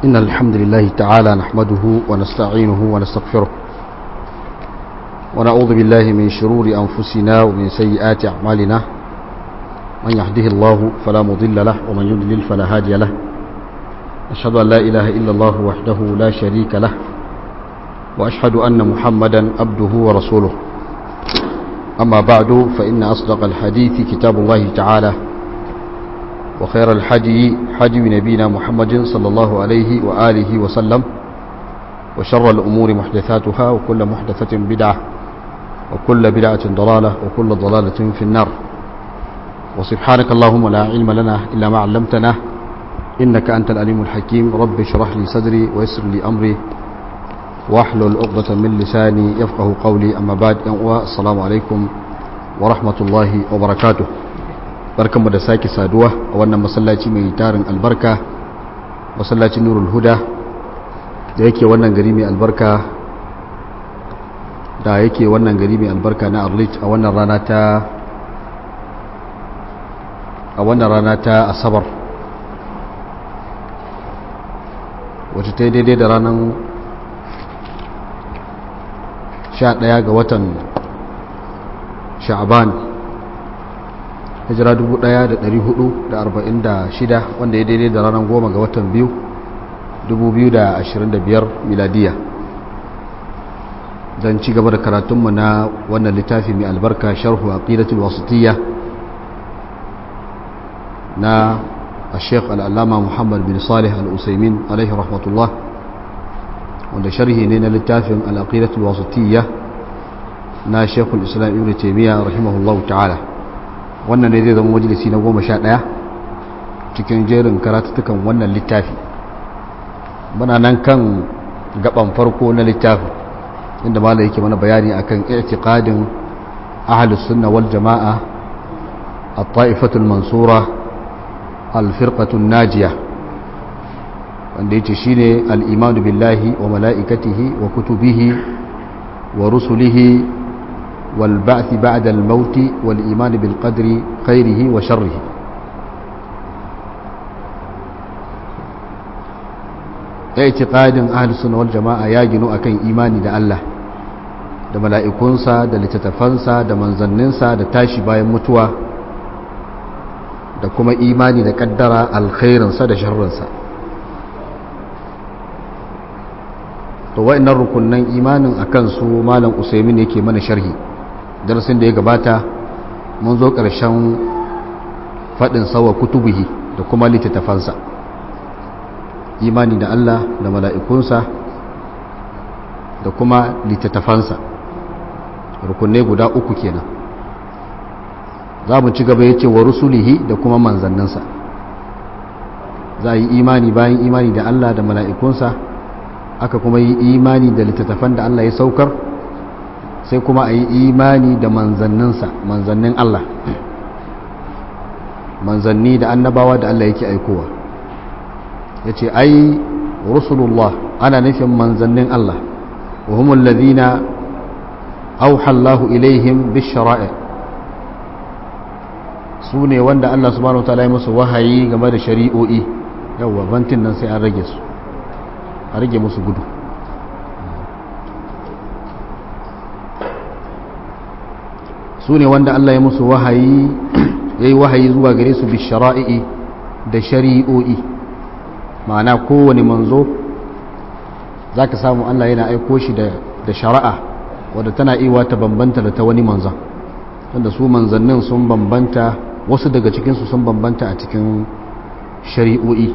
إن الحمد لله تعالى نحمده ونستعينه ونستغفره ونعوذ بالله من شرور أنفسنا ومن سيئات أعمالنا من يهده الله فلا مضل له ومن يضلل فلا هادي له أشهد أن لا إله إلا الله وحده لا شريك له وأشهد أن محمدا عبده ورسوله أما بعد فإن أصدق الحديث كتاب الله تعالى وخير الحدي حدي نبينا محمد صلى الله عليه وآله وسلم وشر الأمور محدثاتها وكل محدثة بدعة وكل بدعة ضلالة وكل ضلالة في النار وسبحانك اللهم لا علم لنا إلا ما علمتنا إنك أنت الأليم الحكيم رب اشرح لي صدري ويسر لي أمري واحلل عقدة من لساني يفقه قولي أما بعد السلام عليكم ورحمة الله وبركاته barkanmu da sake saduwa a wannan masallaci mai tarin albarka masallacin nurul huda da yake wannan gari mai albarka da yake wannan gari mai albarka na arlit a wannan rana ta a wannan rana ta asabar wacce ta yi daidai da ranar 11 ga watan sha'aban hijira 1446 wanda ya daidai da ranar goma ga watan biyu 2025 miladiya don ci gaba da karatunmu na wannan littafi mai albarka sharhu aqidatul wasitiyya na الشيخ العلامة محمد بن صالح الأسيمين عليه رحمة الله wanda sharhi ne na littafin al'aqidatul wasitiyya na shekul islam ibn taimiyya rahimahullahu ta'ala wannan ne zai zama majalisi na goma sha ɗaya cikin jerin karatuttukan wannan littafi muna nan kan gaban farko na littafi inda mala yake mana bayani akan i'tiqadin ahlus sunna wal jama'a at-ta'ifatul mansura al-firqatun najiya wanda yace shine al-imanu billahi wa mala'ikatihi wa kutubihi wa rusulihi wal ba'thi ba'da al-maut wal iman bil qadri khairihi wa sharrihi i'tiqadin ahlus sunna wal jama'a ya ginu akan imani da Allah da mala'ikunsa da littattafansa da manzanninsa da tashi bayan mutuwa da kuma imani da kaddara alkhairinsa da sharrinsa to wa'annan rukunnan imanin akan su malam usaimin yake mana sharhi darasin da ya gabata mun zo ƙarshen faɗin sawa kutubuhi da kuma littattafansa imani da Allah da mala'ikunsa da kuma littattafansa rukunne guda uku kenan za mu ci gaba ya ce wa rusulihi da kuma manzanninsa za a yi imani bayan imani da Allah da mala'ikunsa aka kuma yi imani da littattafan da Allah ya saukar sai kuma a yi imani da manzanninsa manzannin Allah manzanni da annabawa da Allah yake aikowa ya ce ai rusulullah ana nufin manzannin Allah wa humul ladhina auhallahu ilaihim bishara'i su ne wanda Allah subhanahu wataala ya musu wahayi game da shari'o'i yawwa bantin nan sai an rage su a rage musu gudu su ne wanda Allah ya musu wahayi ya yi wahayi zuwa gare su bishara'i da shari'o'i ma'ana kowane manzo za ka samu Allah yana aiko shi da shari'a wadda tana iwa ta bambanta da ta wani manzan wanda su manzannin sun bambanta wasu daga cikinsu sun bambanta a cikin shari'o'i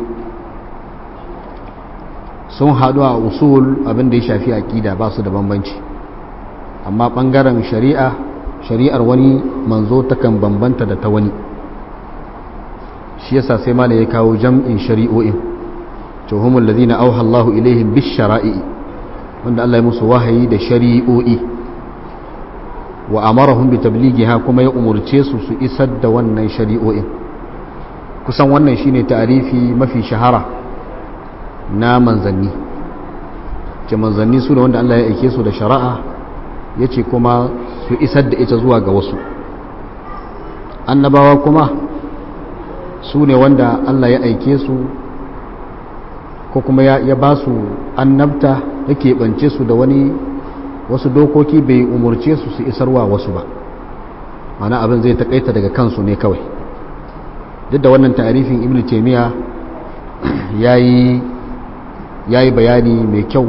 sun haɗu a usul abin da ya shafi aƙida ba su da bambanci amma ɓangaren shari'a shari'ar wani manzo takan bambanta da ta wani shi yasa sai mala ya kawo jam'in shari'o'in tuhumul ladina auha Allahu ilaihim bis shara'i wanda Allah ya musu wahayi da shari'o'i wa amarahum bi tablighiha kuma ya umurce su su isar da wannan shari'o'in kusan wannan shine ta'arifi mafi shahara na manzanni ce manzanni su ne wanda Allah ya aike su da shari'a yace kuma su isar da ita zuwa ga wasu annabawa kuma su ne wanda Allah ya aike su ko kuma ya ba su annabta yake bance su da wani wasu dokoki bai umurce su su isarwa wasu ba mana abin zai takaita daga kansu ne kawai duk da wannan ta'arifin ibn taymiya yayi yayi bayani mai kyau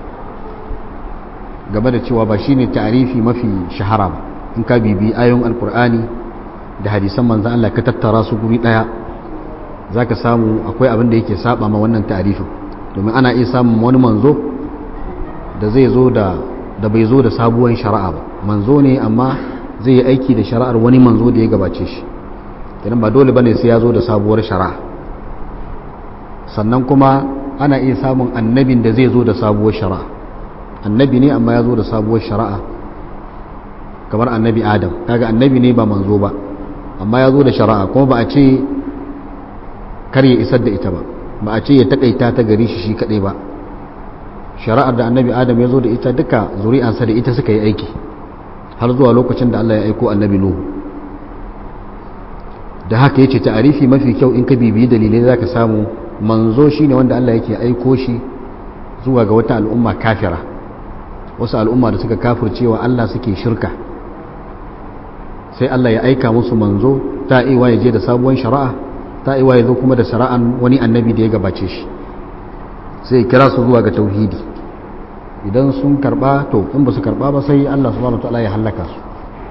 game da cewa ba shine ta'arifi mafi shahara ba in ka bibi ayoyin alkur'ani da hadisan manzon Allah ka tattara su guri daya zaka samu akwai abin da yake saba ma wannan ta'arifin domin ana iya samun wani manzo da zai zo da da bai zo da sabuwar shari'a ba manzo ne amma zai yi aiki da shari'ar wani manzo da ya gabace shi idan ba dole bane sai ya zo da sabuwar shari'a sannan kuma ana iya samun annabin da zai zo da sabuwar shari'a annabi ne amma ya zo da sabuwar shari'a kamar annabi adam kaga annabi ne ba manzo ba amma ya zo da shari'a kuma ba a ce kar ya isar da ita ba ba a ce ya takaita ta gari shi shi kadai ba shari'ar da annabi adam ya zo da ita duka zuri'ansa da ita suka yi aiki har zuwa lokacin da Allah ya aiko annabi nuhu da haka yace ta'arifi mafi kyau in ka bibiyi dalilai zaka samu manzo shine wanda Allah yake aiko shi zuwa ga wata al'umma kafira wasu al'umma da suka kafircewa Allah suke shirka sai Allah ya aika musu manzo ta iwa ya je da sabuwar shari'a ta iwa ya zo kuma da shari'an wani annabi da ya gabace shi sai ya kira su zuwa ga tauhidi idan sun karba to in ba su karba ba sai Allah subhanahu wataala ya halaka su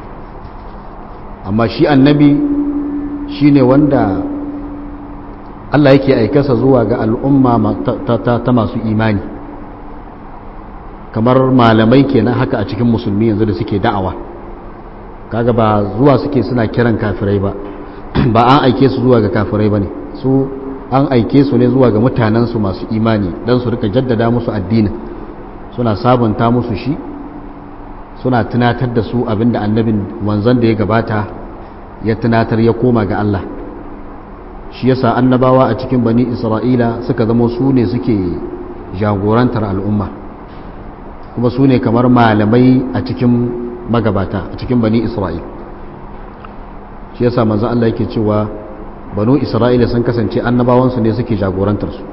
amma shi annabi shine wanda Allah yake aikarsa zuwa ga al'umma ta masu imani kamar malamai kenan haka a cikin musulmi yanzu da suke da'awa kaga ba zuwa suke suna kiran kafirai ba ba an aike su zuwa ga kafirai ba ne su an aike su ne zuwa ga mutanensu masu imani don su rika jaddada musu addinin suna sabunta musu shi suna tunatar da su abinda annabin wanzan da ya gabata ya tunatar ya koma ga Allah shi yasa annabawa a cikin bani isra'ila suka zama su ne suke jagorantar al'umma kuma su ne kamar malamai a cikin magabata a cikin bani isra'il shi yasa manzo Allah yake cewa banu isra'ila sun kasance annabawansu ne suke jagorantar su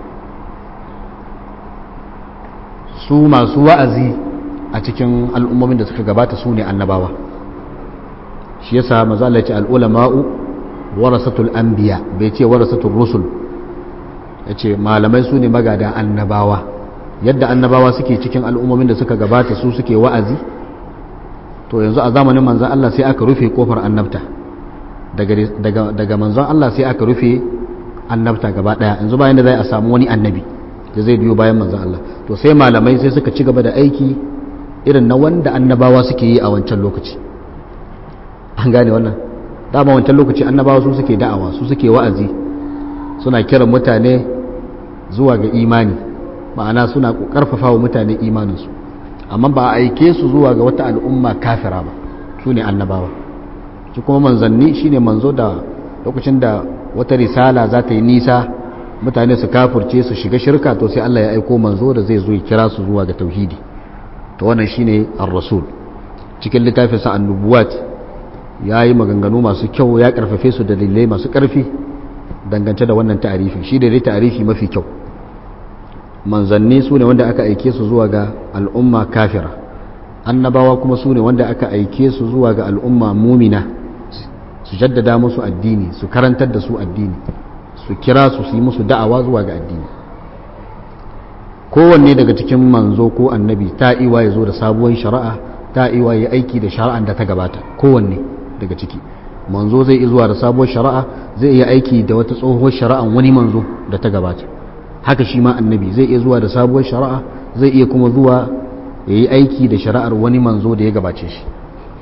su masu wa'azi a cikin al'ummomin da suka gabata su ne annabawa shi yasa manzo Allah ya ce al'ulama'u warasatul anbiya bai ce warasatul rusul yace malamai su ne magada annabawa yadda annabawa suke cikin al'ummomin da suka gabata su suke wa'azi to yanzu a zamanin manzon Allah sai aka rufe kofar annabta daga daga daga manzon Allah sai aka rufe annabta gaba daya yanzu bayan da zai a samu wani annabi da zai biyo bayan manzon Allah to sai malamai sai suka ci gaba da aiki irin na wanda annabawa suke yi a wancan lokaci an gane wannan dama wancan lokaci annabawa su suke da'awa su suke wa'azi suna kiran mutane zuwa ga imani ma'ana suna karfafa wa mutane imaninsu amma ba a aike su zuwa ga wata al'umma kafira ba su ne annabawa shi kuma manzanni shine manzo da lokacin da wata risala za ta yi nisa mutane su kafurce su shiga shirka to sai Allah ya aiko manzo da zai zo ya kira su zuwa ga tauhidi to wannan shine ar-rasul cikin littafin sa annubuwat ya yi maganganu masu kyau ya karfafe su da dalilai masu karfi dangance da wannan ta'arifi shi da dai ta'arifi mafi kyau manzanni su ne wanda aka aike su zuwa ga al'umma kafira annabawa kuma su ne wanda aka aike su zuwa ga al'umma mumina su jaddada musu addini su karantar da su addini su kira su su yi musu da'awa zuwa ga addini kowanne daga cikin manzo ko annabi ta iwa ya zo da sabuwar shari'a ta iwa ya aiki da shari'an da ta gabata kowanne daga ciki manzo zai iya zuwa da sabuwar shari'a zai iya aiki da wata tsohuwar shari'an wani manzo da ta gabata haka shi ma annabi zai iya zuwa da sabuwar shari'a zai iya kuma zuwa ya yi aiki da shari'ar wani manzo da ya gabace shi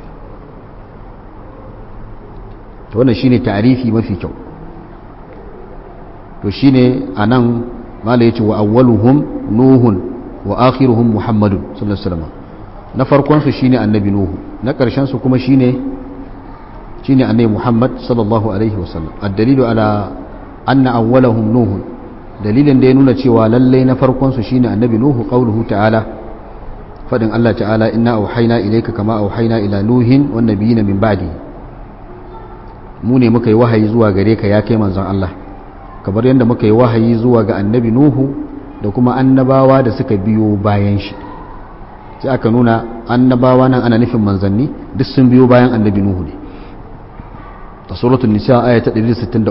to wannan shine tarifi mafi kyau to shine anan mala yace wa awwaluhum nuhun wa akhiruhum muhammadun sallallahu alaihi wasallam na farkon su shine annabi nuhu na karshen su kuma shine shine annabi muhammad sallallahu alaihi wasallam ad-dalilu ala anna awwalahum nuhun dalilin da ya nuna cewa lallai na farkon su shine annabi nuhu qauluhu ta'ala fadin Allah ta'ala inna auhayna ilayka kama auhayna ila nuhin wan nabiyina min ba'di mu ne muka yi wahayi zuwa gare ka ya kai manzon Allah kamar yadda muka yi wahayi zuwa ga annabi nuhu da kuma annabawa da suka biyo bayan shi sai aka nuna annabawa nan ana nufin manzanni duk sun biyo bayan annabi nuhu ne a suratul nisa aya ta 163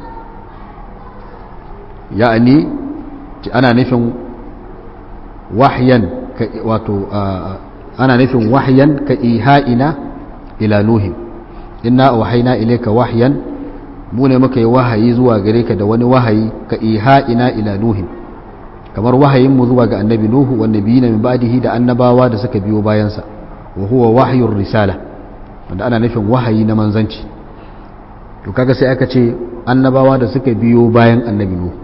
ya'ani ana nufin wahyan wato ana nufin wahyan ka iha'ina ila nuhin inna wahayna ilayka wahyan mu ne muka yi wahayi zuwa gare ka da wani wahayi ka iha'ina ila nuhin kamar wahayin mu zuwa ga annabi nuhu wa nabiyina min ba'dihi da annabawa da suka biyo bayansa wa huwa wahyur risala wanda ana nufin wahayi na manzanci to kaga sai aka ce annabawa da suka biyo bayan annabi nuhu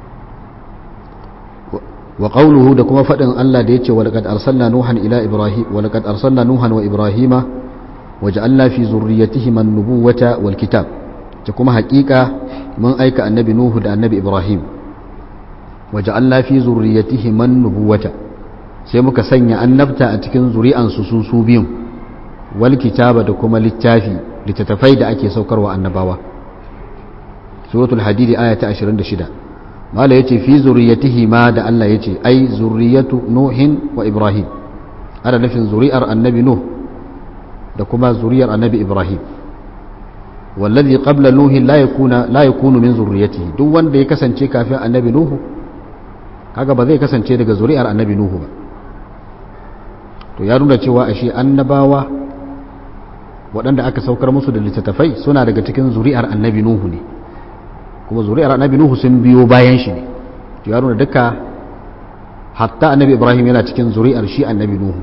wa qawluhu da kuma fadin Allah da yace wa laqad arsalna nuhan ila ibrahim wa laqad arsalna nuhan wa ibrahima waja'alna fi zurriyyatihima an-nubuwata wal kitab ta kuma haƙiƙa mun aika annabi nuhu da annabi ibrahim waja'alna fi zurriyyatihima an-nubuwata sai muka sanya annabta a cikin zuri'ansu su su biyun wal kitaba da kuma littafi littattafai da ake saukarwa annabawa suratul hadidi aya ta 26 mala yace fi zurriyatihi ma da Allah yace ai zurriyatu nuhin wa ibrahim ana nufin zuri'ar annabi nuh da kuma zuriyar annabi ibrahim wallazi qabla nuhin la yakuna la yakunu min zurriyatihi duk wanda ya kasance kafin annabi nuhu kaga ba zai kasance daga zuri'ar annabi nuhu ba to ya nuna cewa ashe annabawa waɗanda aka saukar musu da littattafai suna daga cikin zuri'ar annabi nuhu ne kuma zuri'ar annabi nuhu sun biyo bayan shi ne to ya nuna duka hatta annabi ibrahim yana cikin zuri'ar shi annabi nuhu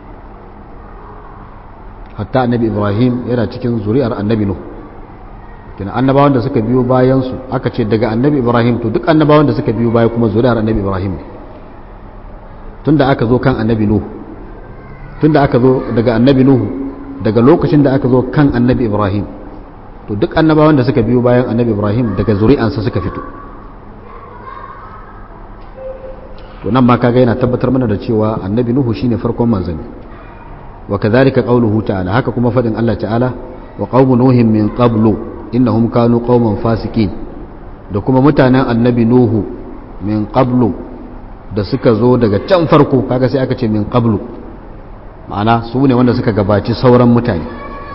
hatta annabi ibrahim yana cikin zuri'ar annabi nuhu kina annabawan da suka biyo bayan su aka ce daga annabi ibrahim to duk annabawan da suka biyo baya kuma zuri'ar annabi ibrahim ne tunda aka zo kan annabi nuhu tunda aka zo daga annabi nuhu daga lokacin da aka zo kan annabi ibrahim to duk annabawan da suka biyo bayan annabi ibrahim daga zuri'ansa suka fito to nan ma kaga yana tabbatar mana da cewa annabi nuhu shine farkon manzanni wa kadhalika qawluhu ta'ala haka kuma fadin Allah ta'ala wa qaumu nuhin min qablu innahum kanu qauman fasikin da kuma mutanen annabi nuhu min qablu da suka zo daga can farko kaga sai aka ce min qablu ma'ana su ne wanda suka gabaci sauran mutane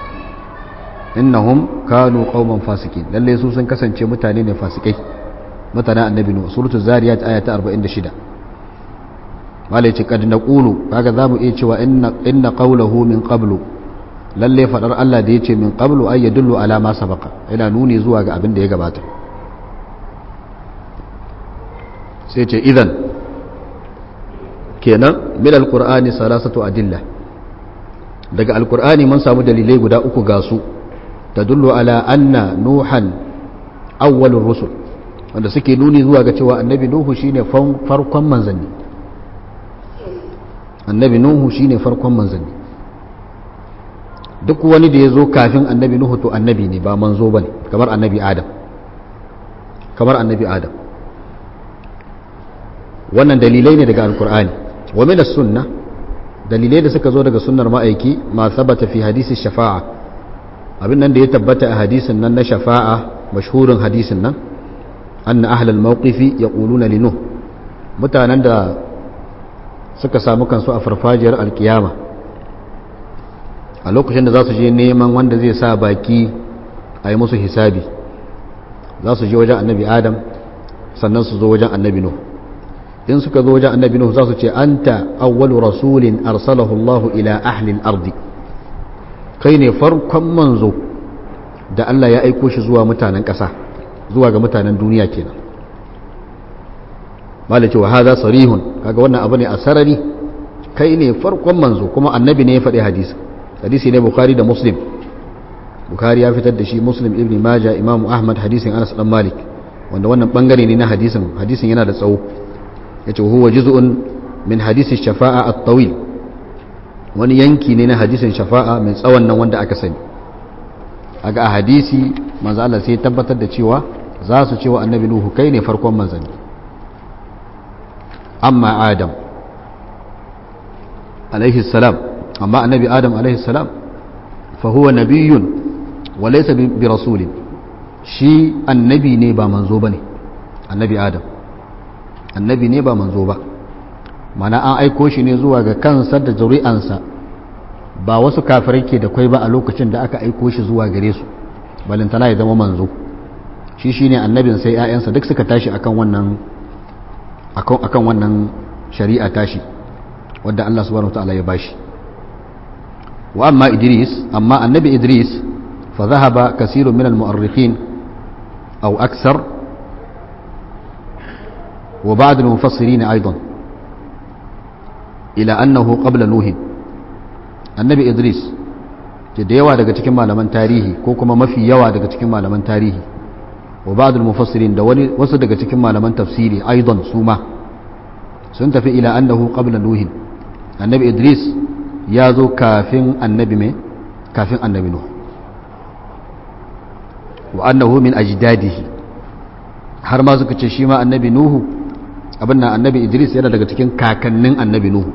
innahum kanu qauman fasikin lalle su sun kasance mutane ne fasikai mutanen annabi nuhu suratul zariyat aya ta 46 malai ce kad naqulu kaga zamu iya cewa inna inna qawluhu min qablu lalle fadar Allah da yace min qablu ay yadullu ala ma sabaqa yana nuni zuwa ga abin da ya gabata sai ce idan kenan min alqur'ani salasatu adilla daga alqur'ani mun samu dalilai guda uku ga su tadullu ala anna nuhan awwalur rusul wanda suke nuni zuwa ga cewa annabi nuhu shine farkon manzanni annabi nuhu shine farkon manzanni duk wani da ya zo kafin annabi nuhu to annabi ne ba manzo ba ne kamar annabi adam kamar annabi adam wannan dalilai ne daga alkur'ani wa min sunna dalilai da suka zo daga sunnar ma'aiki ma sabata fi hadisi shafa'a abin nan da ya tabbata a hadisin nan na shafa'a mashhurin hadisin nan anna ahlal mawqifi yaquluna li nuh mutanen da suka samu kansu a farfajiyar alkiyama a lokacin da za su je neman wanda zai sa baki a yi musu hisabi za su je wajen annabi adam sannan su zo wajen annabi nuh in suka zo wajen annabi nuh za su ce anta awwalu rasulin arsalahu Allah ila ahli al-ardi kai ne farkon manzo da Allah ya aiko shi zuwa mutanen ƙasa zuwa ga mutanen duniya kenan malaki wa hadha sarihun kaga wannan abu ne a sarari kai ne farkon manzo kuma annabi ne ya faɗi hadisi hadisi ne bukhari da muslim bukhari ya fitar da shi muslim ibn majah imamu ahmad hadisin anas dan malik wanda wannan bangare ne na hadisin hadisin yana da tsawo yace huwa juz'un min hadisi shafa'a at-tawil wani yanki ne na hadisin shafa'a mai tsawon nan wanda aka sani aga a hadisi manzo Allah sai ya tabbatar da cewa za su cewa annabi nuhu kai ne farkon manzanni amma adam alaihi salam amma annabi adam alaihi salam fa huwa nabiyyun wa laysa bi rasulin shi annabi ne ba manzo bane annabi adam annabi ne ba manzo ba mana an aiko shi ne zuwa ga kansa da zuri'ansa ba wasu kafirai ke da kwai ba a lokacin da aka aiko shi zuwa gare su balintana ya zama manzo shi shine annabin sai 'ya'yansa duk suka tashi akan wannan akan wannan shari'a tashi wadda Allah subhanahu wataala ya bashi wa amma Idris amma annabi Idris fa dhahaba kasirun min al-mu'arrikhin aw akthar wa ba'd al-mufassirin aidan ila annahu qabla nuh annabi Idris da yawa daga cikin malaman tarihi ko kuma mafi yawa daga cikin malaman tarihi wa ba'd al-mufassirin da wani wasu daga cikin malaman tafsiri aidan suma sun tafi ila annahu qabla nuh annabi idris ya zo kafin annabi mai kafin annabi nuh wa annahu min ajdadihi har ma suka ce shi ma annabi nuhu abin nan annabi idris yana daga cikin kakannin annabi nuhu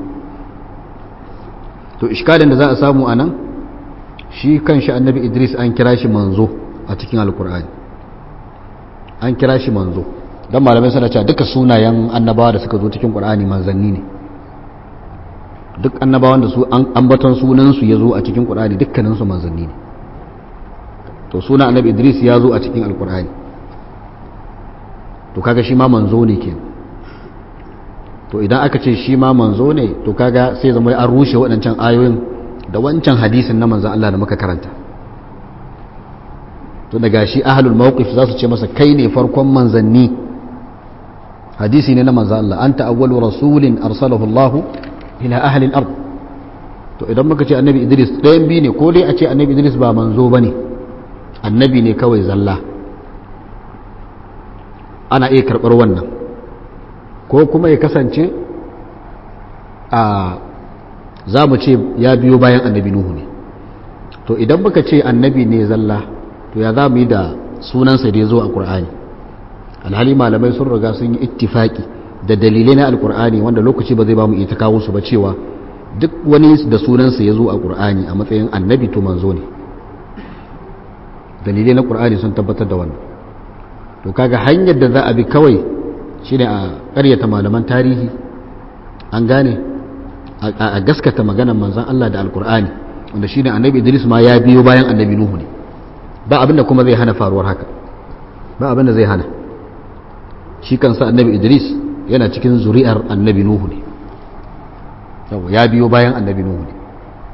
to iskalin da za a samu anan shi kanshi annabi idris an kira shi manzo a cikin alkur'ani an kira shi manzo don malamai suna cewa duka sunayen annabawa da suka zo cikin qur'ani manzanni ne duk annabawan da su ambaton sunansu ya zo a cikin qur'ani dukkaninsu manzanni ne to suna annabi idris ya zo a cikin alqur'ani to kaga shi ma manzo ne ke to idan aka ce shi ma manzo ne to kaga sai zama an rushe waɗancan ayoyin da wancan hadisin na manzan Allah da muka karanta to daga shi ahlul mawqif za su ce masa kai ne farkon manzanni hadisi ne na manzan Allah anta awwalu rasulin arsalahu Allah ila ahli al-ard to idan muka ce annabi Idris ɗayan biyu ne ko dai a ce annabi Idris ba manzo bane annabi ne kawai zalla ana iya karɓar wannan ko kuma ya kasance a za mu ce ya biyo bayan annabi Nuhu ne to idan muka ce annabi ne zalla to ya za mu yi da sunansa da ya zo a ƙur'ani alhali malamai sun riga sun yi ittifaki da dalilai na alƙur'ani wanda lokaci ba zai ba mu ita kawo su ba cewa duk wani da sunansa ya zo a ƙur'ani a matsayin annabi to manzo ne dalilai na ƙur'ani sun tabbatar da wannan to kaga hanyar da za a bi kawai shine a ƙaryata malaman tarihi an gane a gaskata maganar manzon Allah da alƙur'ani wanda shine annabi Idris ma ya biyo bayan annabi Nuhu ne ba abin da kuma zai hana faruwar haka ba abin da zai hana shi kansa annabi idris yana cikin zuri'ar annabi nuhu ne ya biyo bayan annabi nuhu ne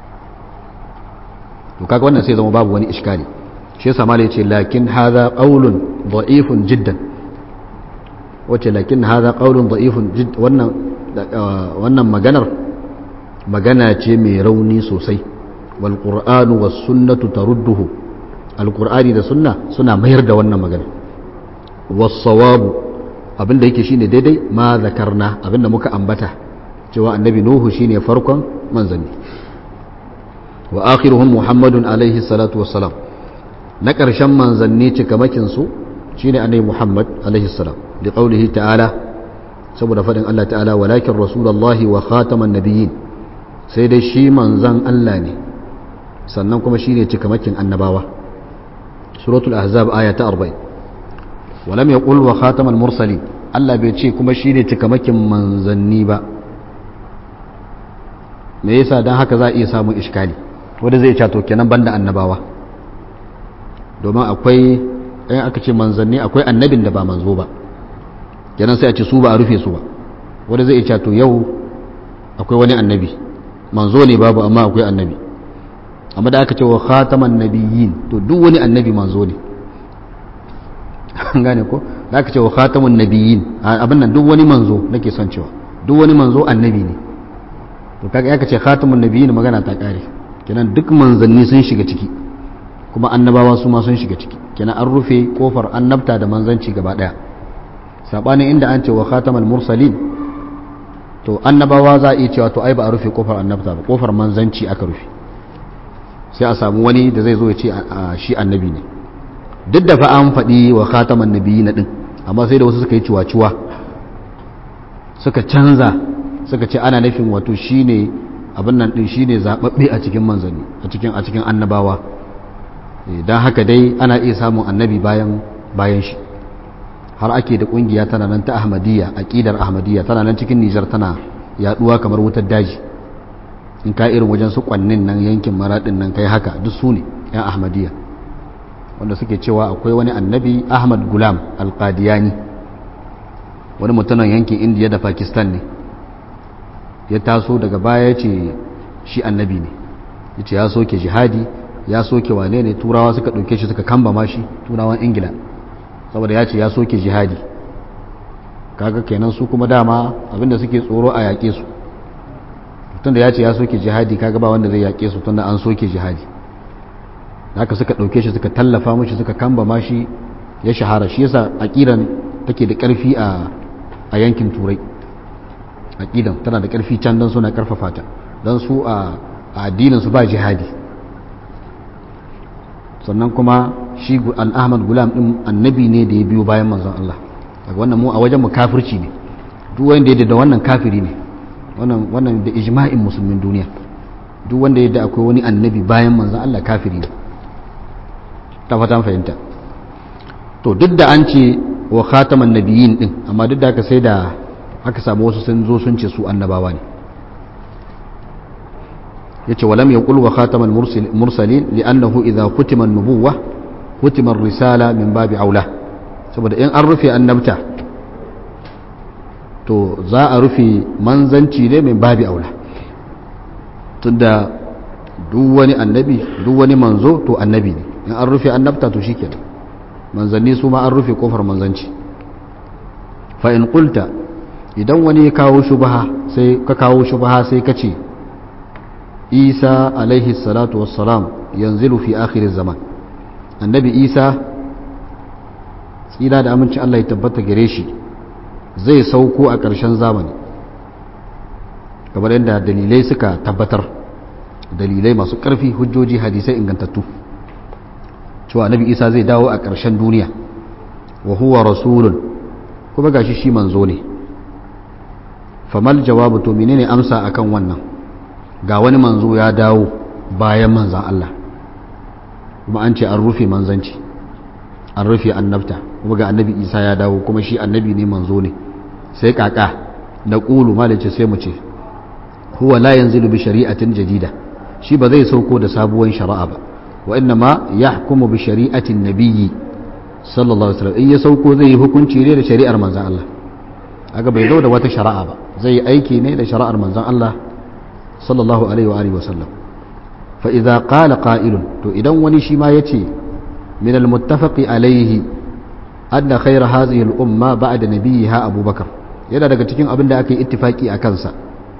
to kaga wannan sai zama babu wani iskali shi yasa malai ce lakin hadha qawlun da'ifun jiddan wace lakin hadha qawlun da'ifun jiddan wannan wannan maganar magana ce mai rauni sosai wal qur'anu was sunnatu tarudduhu alkur'ani da sunna suna mayar da wannan magana wasawabu abinda yake shine daidai ma zakarna abinda muka ambata cewa annabi nuhu shine farkon manzanni wa akhiruhum muhammadun alaihi salatu wassalam na ƙarshen manzanni cikamakin su shine annabi muhammad alaihi salam da qaulihi ta'ala saboda fadin Allah ta'ala walakin rasulullahi wa khataman nabiyyin sai dai shi manzan Allah ne sannan kuma shine cikamakin annabawa سورة الأحزاب آية 40 ولم يقل وخاتم المرسلين Allah bai ce kuma shi ne cikamakin manzanni ba me yasa don haka za a iya samun iskali wanda zai cato kenan banda annabawa domin akwai ɗayan aka ce manzanni akwai annabin da ba manzo ba kenan sai a ce su ba a rufe su ba wanda zai cato yau akwai wani annabi manzo ne babu amma akwai annabi amma da aka ce wa khataman nabiyyin to duk wani annabi manzo ne gane ko da aka ce wa khatamun nabiyyin abin nan duk wani manzo nake son cewa duk wani manzo annabi ne to kaga aka ce khatamun nabiyyin magana ta kare kenan duk manzanni sun shiga ciki kuma annabawa su ma sun shiga ciki kenan an rufe kofar annabta da manzanci gaba daya sabanin inda an ce wa khatamal mursalin to annabawa za a iya cewa to ai ba a rufe kofar annabta ba kofar manzanci aka rufe sai a samu wani da zai zo ya ce shi annabi ne duk da fa an faɗi wa khataman nabiyyi na ɗin amma sai da wasu suka yi ciwa-ciwa suka canza suka ce ana nufin wato shine abin nan ɗin shine zaɓaɓɓe a cikin manzanni a cikin a cikin annabawa don haka dai ana iya samun annabi bayan bayan shi har ake da kungiya tana nan ta ahmadiyya aqidar ahmadiyya tana nan cikin Nijar tana yaduwa kamar wutar daji in ka irin wajen su kwannin nan yankin maradin nan kai haka duk su ne yan ahmadiyya wanda suke cewa akwai wani annabi Ahmad Gulam Al-Qadiyani wani mutumin yankin Indiya da Pakistan ne ya taso daga baya ya ce shi annabi ne ya ce ya soke jihadi ya soke wane ne turawa suka ɗauke shi suka kamba ma shi turawan ingila saboda ya ce ya soke jihadi kaga kenan su kuma dama abinda suke tsoro a yaƙe su tunda ya ce ya soke jihadi kaga ba wanda zai yaƙe su tunda an soke jihadi haka suka ɗauke shi suka tallafa mashi suka kamba ma shi ya shahara shi yasa aƙidan take da ƙarfi a yankin turai aƙidan tana da ƙarfi can don suna ƙarfafa ta don su a addinin su ba jihadi sannan kuma shi al-ahmad gulam din annabi ne da ya biyo bayan manzon Allah daga wannan mu a wajen mu kafirci ne duk wanda ya da wannan kafiri ne wannan wannan da ijma'in musulmin duniya duk wanda ya da akwai wani annabi bayan manzon Allah kafiri ne ta fatan fahimta to duk da an ce wa khataman nabiyyin din amma duk da aka sai da aka samu wasu sun zo sun ce su annabawa ne yace walam yaqul wa khatamal mursalin li'annahu idha kutima an-nubuwah kutima ar-risala min babi aula saboda in an rufe annabta to za a rufe manzanci ne min babi aula tunda duk wani annabi duk wani manzo to annabi ne in an rufe annabta to shikenan manzanni su ma an rufe kofar manzanci fa in qulta idan wani ya kawo shubha sai ka kawo shubha sai ka ce isa alaihi salatu wassalam yanzilu fi akhir zaman annabi isa tsira da amincin Allah ya tabbata gare shi zai sauko a ƙarshen zamani kamar yadda dalilai suka tabbatar dalilai masu ƙarfi hujjoji hadisai ingantattu cewa annabi isa zai dawo a ƙarshen duniya wa huwa rasulun kuma gashi shi manzo ne famal jawabu to menene amsa akan wannan ga wani manzo ya dawo bayan manzan Allah kuma an ce an rufe manzanci an rufe annabta kuma ga annabi isa ya dawo kuma shi annabi ne manzo ne sai kaka na ƙulu malice sai mu ce huwa la yanzilu bi shari'atin jadida shi ba zai sauko da sabuwar shari'a ba wa inna ma yahkumu bi shari'atin nabiyyi sallallahu alaihi wasallam in ya sauko zai yi hukunci ne da shari'ar manzan Allah aga bai zo da wata shari'a ba zai yi aiki ne da shari'ar manzan Allah sallallahu alaihi wa alihi wasallam fa idza qala qa'ilun to idan wani shi ma yace min al muttafaqi alaihi anna khayra hadhihi al umma ba'da nabiyha abubakar yana daga cikin abin da aka yi ittifaki a kansa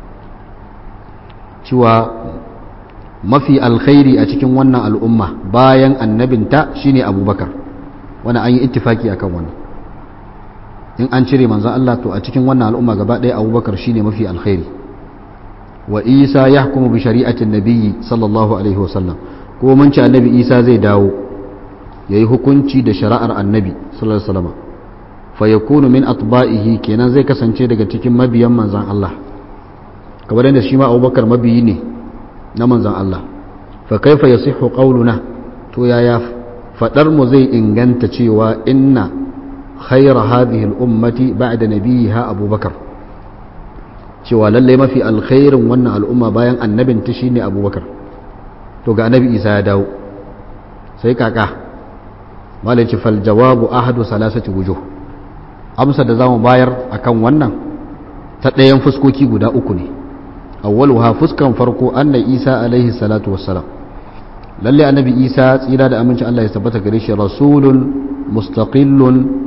cewa mafi alkhairi a cikin wannan al'umma bayan annabinta shine abubakar wani an yi ittifaki akan wannan in an cire manzan Allah to a cikin wannan al'umma gaba ɗaya abubakar shine mafi alkhairi wa isa ya hukumu bi shari'atin nabiyyi sallallahu alaihi wasallam ko mun ci annabi isa zai dawo ya yi hukunci da shari'ar annabi sallallahu alaihi wasallam fa yakunu min atba'ihi kenan zai kasance daga cikin mabiyan manzan Allah kamar yadda shi ma abubakar mabiyi ne na manzan Allah fa kaifa yasihhu qawluna to yaya fadar mu zai inganta cewa inna khayra hadhihi al-ummati ba'da nabiyiha abubakar cewa lalle mafi alkhairin wannan al'umma bayan annabin ta shine abubakar to ga annabi isa ya dawo sai kaka malaci fal jawabu ahadu salasati wujuh amsa da zamu bayar akan wannan ta ɗayan fuskoki guda uku ne awwaluha fuskan farko anna isa alaihi salatu wassalam lalle annabi isa tsira da aminci Allah ya tabbata gare shi rasulun mustaqillun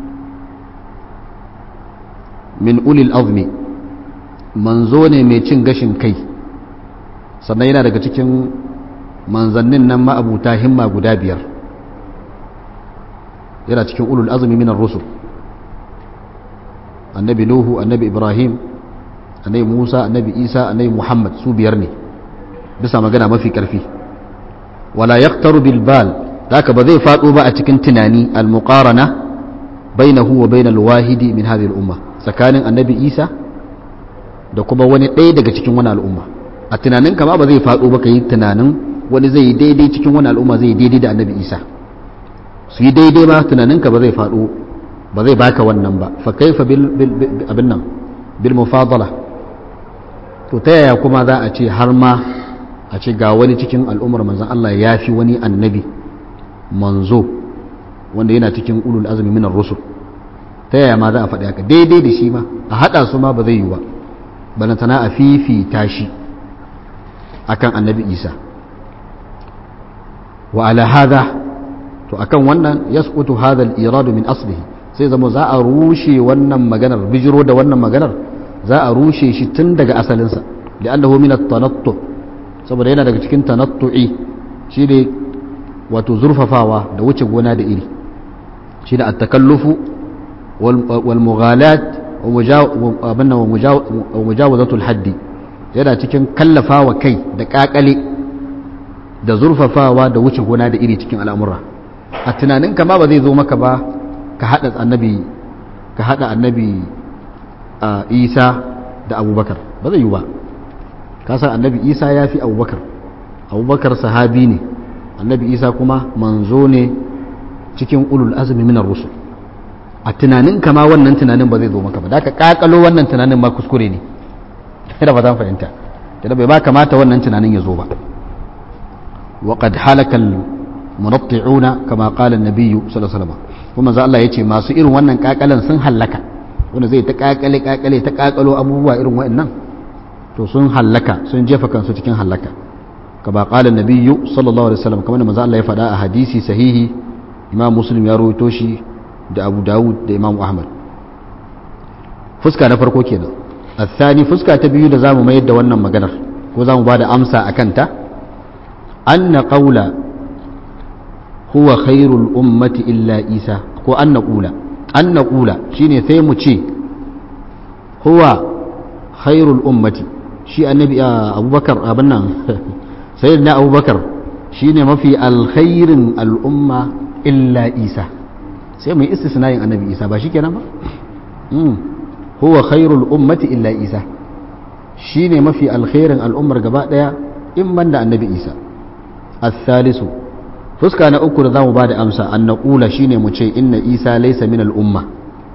min ulil azmi manzo ne mai cin gashin kai sannan yana daga cikin manzannin nan ma'abuta himma guda biyar yana cikin ulul azmi minar rusul annabi nuhu annabi ibrahim annabi musa annabi isa annabi muhammad su biyar ne bisa magana mafi karfi wala yaktaru bil bal haka ba zai faɗo ba a cikin tunani al muqarana bainahu wa bainal wahidi min hadhihi al umma tsakanin annabi isa da kuma wani ɗaya daga cikin wani al'umma a tunanin kama ba zai faɗo ba ka yi tunanin wani zai yi daidai cikin wani al'umma zai yi daidai da annabi isa su yi daidai ma tunaninka ba zai faɗo ba zai baka wannan ba fa kaifa bil abin nan bil mufadala to ta yaya kuma za a ce har ma a ce ga wani cikin al'ummar manzon Allah ya fi wani annabi manzo wanda yana cikin ulul azumi minar rusul ta yaya ma za a faɗi haka daidai da shi ma a haɗa su ma ba zai yi ba balantana a fifita shi akan annabi isa wa ala hada to akan wannan yasqutu hadha al-iradu min aslihi sai zama za a rushe wannan maganar bijiro da wannan maganar za a rushe shi tun daga asalinsa li'annahu min at-tanattu saboda yana daga cikin tanattu'i shi ne wato zurfafawa da wuce gona da iri shi da at-takallufu wal mughalat wa mujawazatul haddi yana cikin kallafawa kai da kakale da zurfafawa da wuce gona da iri cikin al'amura a tunaninka ma ba zai zo maka ba ka hada annabi ka hada annabi isa da abubakar ba zai yi ba ka san annabi isa ya fi abubakar abubakar sahabi ne annabi isa kuma manzo ne cikin ulul azumi minar rusul a tunaninka ma wannan tunanin ba zai zo maka ba da ka kakalo wannan tunanin ma kuskure ne da ba zan fahimta da bai ba kamata wannan tunanin ya zo ba وقد حلك المنطعون كما قال النبي صلى الله عليه وسلم kuma za Allah ya ce masu irin wannan kakalan sun hallaka wanda zai ta kakale kakale ta kakalo abubuwa irin wa'annan to sun hallaka sun jefa kansu cikin hallaka kama qala nabiyyu sallallahu alaihi wasallam kamar manzo Allah ya faɗa a hadisi sahihi imam muslim ya rawaito shi da abu dawud da imam ahmad fuska na farko kenan الثاني fuska ta biyu da zamu mayar da wannan maganar ko zamu bada amsa akan ta أن قول هو خير الأمة إلا إيسى ko an naƙula an naƙula shi ne sai mu ce huwa khairul ummati shi annabi abubakar abin nan sai na abubakar shi ne mafi alkhairin al'umma illa isa sai mu yi istisnayin annabi isa ba shi kenan ba huwa khairul ummati illa isa shi ne mafi alkhairin al'ummar gaba ɗaya in ban da annabi isa الثالث fuska na uku da za mu ba da amsa an naƙula shi ne mu ce inna isa laisa min al'umma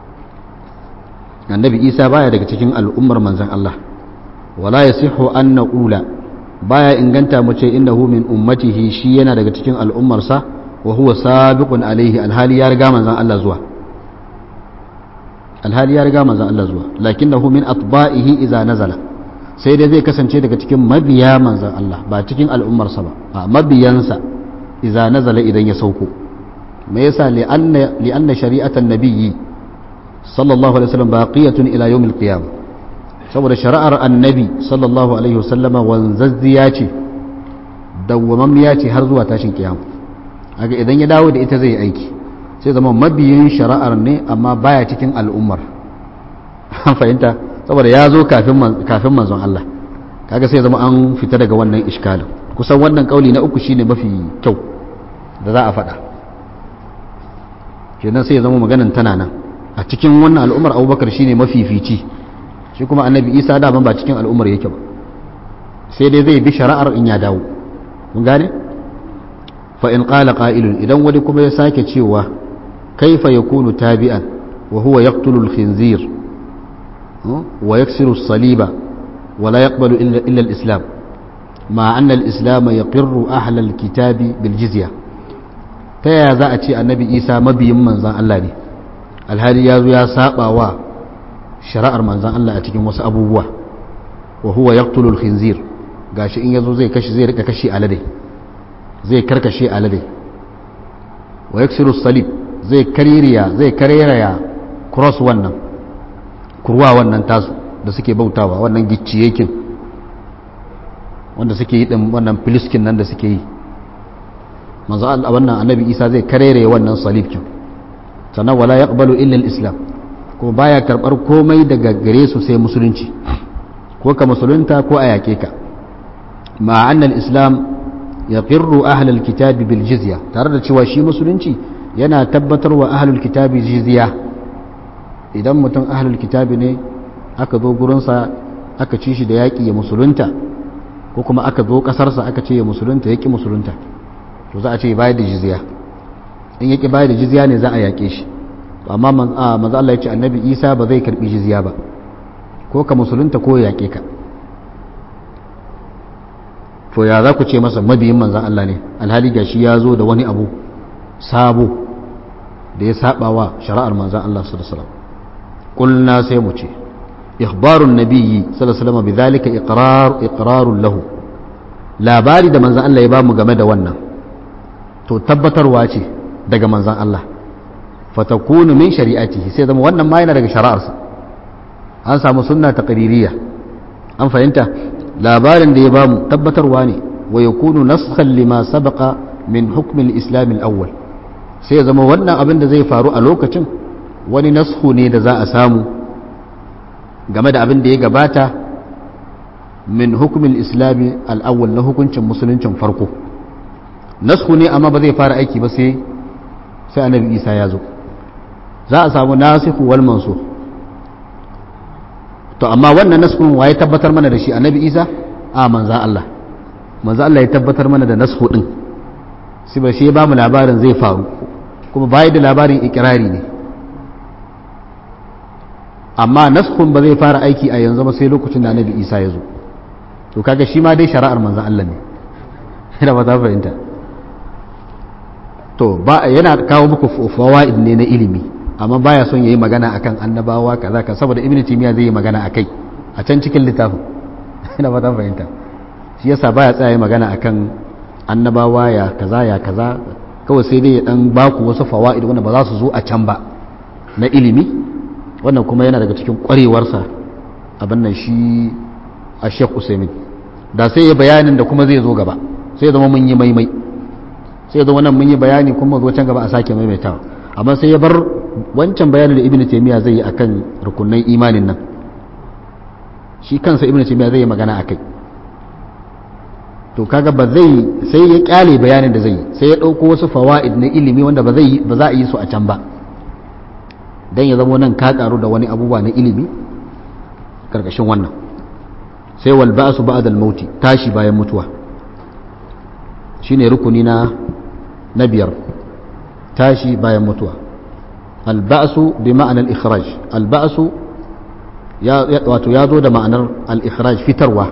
annabi isa baya daga cikin al'ummar manzan Allah wala ya siho an naƙula baya inganta mu ce innahu min ummatihi shi yana daga cikin al'ummarsa wa huwa sabiqun alaihi alhali ya riga manzan Allah zuwa alhali ya riga manzan Allah zuwa lakinnahu min atba'ihi idza nazala sai dai zai kasance daga cikin mabiya manzan Allah ba cikin al'ummarsa ba a mabiyansa iza nazala idan ya sauko me yasa li'anna shari'atan nabiyyi sallallahu alaihi wasallam baqiyatun ila yawmil qiyamah saboda shari'ar annabi sallallahu alaihi wasallam wanzazziya ce dawwamammiya ce har zuwa tashin kiyama aga idan ya dawo da ita zai aiki sai zama mabiyin shari'ar ne amma baya cikin al'ummar an fahimta saboda ya zo kafin manzon Allah kaga sai zama an fita daga wannan iskalin kusan wannan kauli na uku shine mafi kyau da za a faɗa kenan sai ya zama maganan tana nan a cikin wannan al'ummar abubakar shine mafifici shi kuma annabi isa daban ba cikin al'ummar yake ba sai dai zai bi shari'ar in ya dawo mun gane fa in qala qa'ilun idan wani kuma ya sake cewa kaifa yakunu tabi'an wa huwa yaqtulu al-khinzir ويكسر الصليب ولا يقبل إلا, إلا الإسلام مع أن الإسلام يقر أهل الكتاب بالجزية تيا ذا أتي النبي إيسى مبي من زان الله دي الهالي يازو يا سابا و شرائر من زان الله أتي وس أبوه وهو يقتل الخنزير gashi in yazo zai kashi zai rika kashi alade zai karkashe alade wa yaksiru salib zai kaririya zai kareraya cross wannan kurwa wannan tasu da suke bautawa wannan gicciyekin wanda suke yi din wannan filiskin nan da suke yi manzo Allah wannan annabi Isa zai karere wannan salibkin sannan wala yaqbalu illa al-islam kuma baya karbar komai daga gare su sai musulunci ko ka musulunta ko a yake ka ma anna al-islam yaqirru ahli al-kitabi bil jizya tare da cewa shi musulunci yana tabbatarwa ahlul kitabi jizya idan mutum ahlul kitabi ne aka zo gurinsa aka ci shi da yaƙi ya musulunta ko kuma aka zo ƙasarsa aka ce ya musulunta ya ƙi musulunta to za a ce bayar da jizya in ya ƙi bayar da jizya ne za a yaƙe shi amma manzo Allah ya ce annabi Isa ba zai karbi jizya ba ko ka musulunta ko ya yaƙe ka to ya za ku ce masa mabiyin manzan Allah ne alhali gashi ya zo da wani abu sabo da ya saba wa shari'ar manzan Allah sallallahu alaihi wasallam kulna sai mu ce ikhbarun nabiyyi sallallahu alaihi wasallam bidhalika iqrar iqrarun lahu labari da manzan Allah ya bamu game da wannan to tabbatarwa ce daga manzan Allah fatakunu min shari'atihi sai zama wannan ma yana daga shari'arsa an samu sunna taqririyya an fahimta labarin da ya bamu tabbatarwa ne wa yakunu naskhan lima sabaqa min hukm al-islam al-awwal sai ya zama wannan abin da zai faru a lokacin wani nasku ne da za a samu game da abin da ya gabata min hukm al-islam al-awwal na hukuncin musuluncin farko nasku ne amma ba zai fara aiki ba sai sai annabi Isa ya zo za a samu nasikhu wal mansukh to amma wannan naskun waye tabbatar mana da shi annabi isa a manzan Allah manzan Allah ya tabbatar mana da nasku din sai ba shi ya bamu labarin zai faru kuma bai da labarin ikirari ne amma naskun ba zai fara aiki a yanzu ba sai lokacin da annabi isa ya zo to kaga shi ma dai shari'ar manzan Allah ne ina ba ta fahimta to ba yana kawo muku fawaid ne na ilimi amma baya son yayi magana akan annabawa kaza ka saboda ibnu timiya zai yi magana akai a can cikin littafin ina fata fahimta shi yasa baya tsaya yi magana akan annabawa ya kaza ya kaza kawai sai dai ya dan baku wasu fawaid wanda ba za su zo a can ba na ilimi wannan kuma yana daga cikin kwarewarsa abin nan shi a Sheikh Usaimin da sai ya bayanin da kuma zai zo gaba sai zama mun yi maimai sai zama nan mun yi bayani kuma zo can gaba a sake maimaitawa amma sai ya bar wancan bayanin da ibn taymiya zai yi akan rukunan imanin nan shi kansa ibn taymiya zai yi magana akai to kaga ba zai sai ya kyale bayanin da zai yi sai ya dauko wasu fawaid na ilimi wanda ba zai ba za a yi su a can ba dan ya zama nan ka karu da wani abubuwa na ilimi karkashin wannan sai wal ba'su ba'da al-mauti tashi bayan mutuwa shine rukuni na na biyar tashi bayan mutuwa alba'su bi ma'anar ikhraj alba'su wato ya zo da ma'anar al-ikhraj fitarwa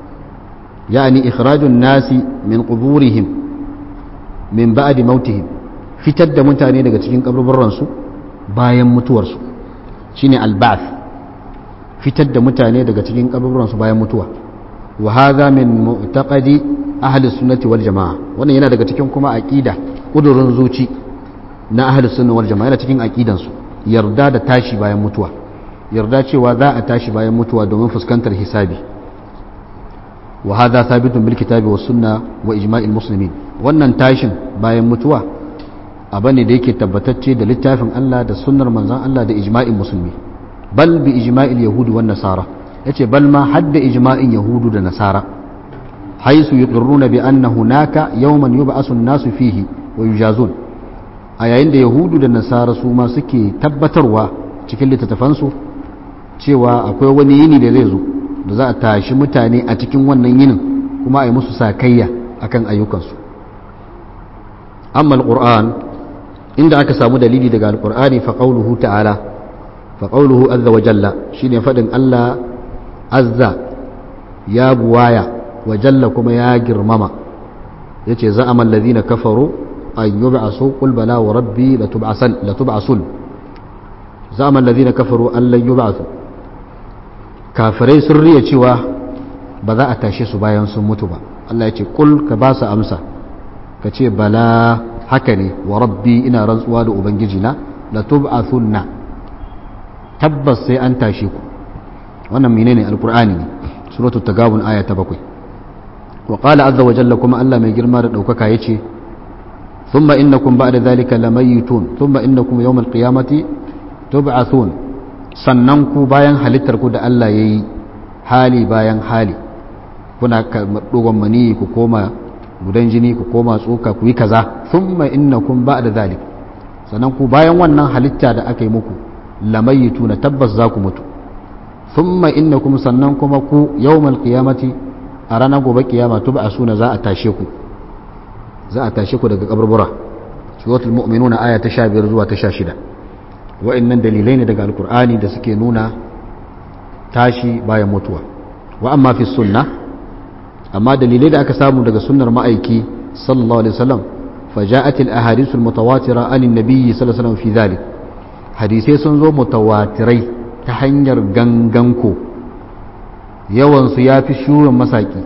yani ikhrajun nasi min quburihim min ba'di mautihim fitar da mutane daga cikin kaburburansu bayan mutuwarsu shine alba'th fitar da mutane daga cikin kaburburansu bayan mutuwa wa hadha min mu'taqadi ahli sunnati wal jamaa wannan yana daga cikin kuma aqida kudurin zuci na ahlus sunna wal jama'a yana cikin aqidansu yarda da tashi bayan mutuwa yarda cewa za a tashi bayan mutuwa domin fuskantar hisabi wa hadha thabitun bil kitabi was sunna wa ijma'il muslimin wannan tashin bayan mutuwa abu ne da yake tabbatacce da littafin Allah da sunnar manzon Allah da ijma'in musulmi bal bi ijma'il yahudi wan nasara yace bal ma hadda ijma'in yahudu da nasara haisu yuqirruna bi anna hunaka yawman yub'asu an-nasu fihi wa yujazun a yayin da yahudu da nasara su ma suke tabbatarwa cikin littattafansu cewa akwai wani yini da zai zo da za a tashi mutane a cikin wannan yinin kuma a yi musu sakayya akan ayyukansu amma alquran inda aka samu dalili daga alqur'ani fa qawluhu ta'ala fa qawluhu azza wa jalla shine fadin Allah azza ya buwaya wa jalla kuma ya girmama yace za'ama alladhina kafaru an yub'asu qul bala wa rabbi latub'asan latub'asun za'ama alladhina kafaru an lan yub'asu kafirai sun riya cewa ba za a tashe su bayan sun mutu ba Allah ya ce kul ka ba su amsa ka ce bala haka ne wa rabbi ina rantsuwa da ubangiji na la tub'athunna tabbas sai an tashe ku wannan menene alqur'ani ne suratul tagabun aya ta bakwai wa qala azza wa jalla kuma Allah mai girma da daukaka yace thumma innakum ba'da dhalika lamayitun thumma innakum yawmal qiyamati tub'athun sannan ku bayan halittar ku da Allah yayi hali bayan hali kuna dogon mani ku koma gudan jini ku koma tsoka ku yi kaza thumma innakum ba'da dhalik sannan ku bayan wannan halitta da aka yi muku lamayituna tabbas za ku mutu thumma innakum sannan kuma ku yawmal qiyamati a ranar gobe kiyama tub'asuna za a tashe ku za a tashe ku daga kaburbura suratul mu'minuna aya ta 15 zuwa ta 16 wa'annan dalilai ne daga alkur'ani da suke nuna tashi bayan mutuwa wa amma fi sunna amma dalilai da aka samu daga sunnar ma'aiki sallallahu alaihi wasallam فجاءت الأحاديث المتواترة عن النبي صلى الله عليه وسلم في ذلك حديثي سنزو متواتري تحنير غنغنكو yawan su ya fi shurin masaki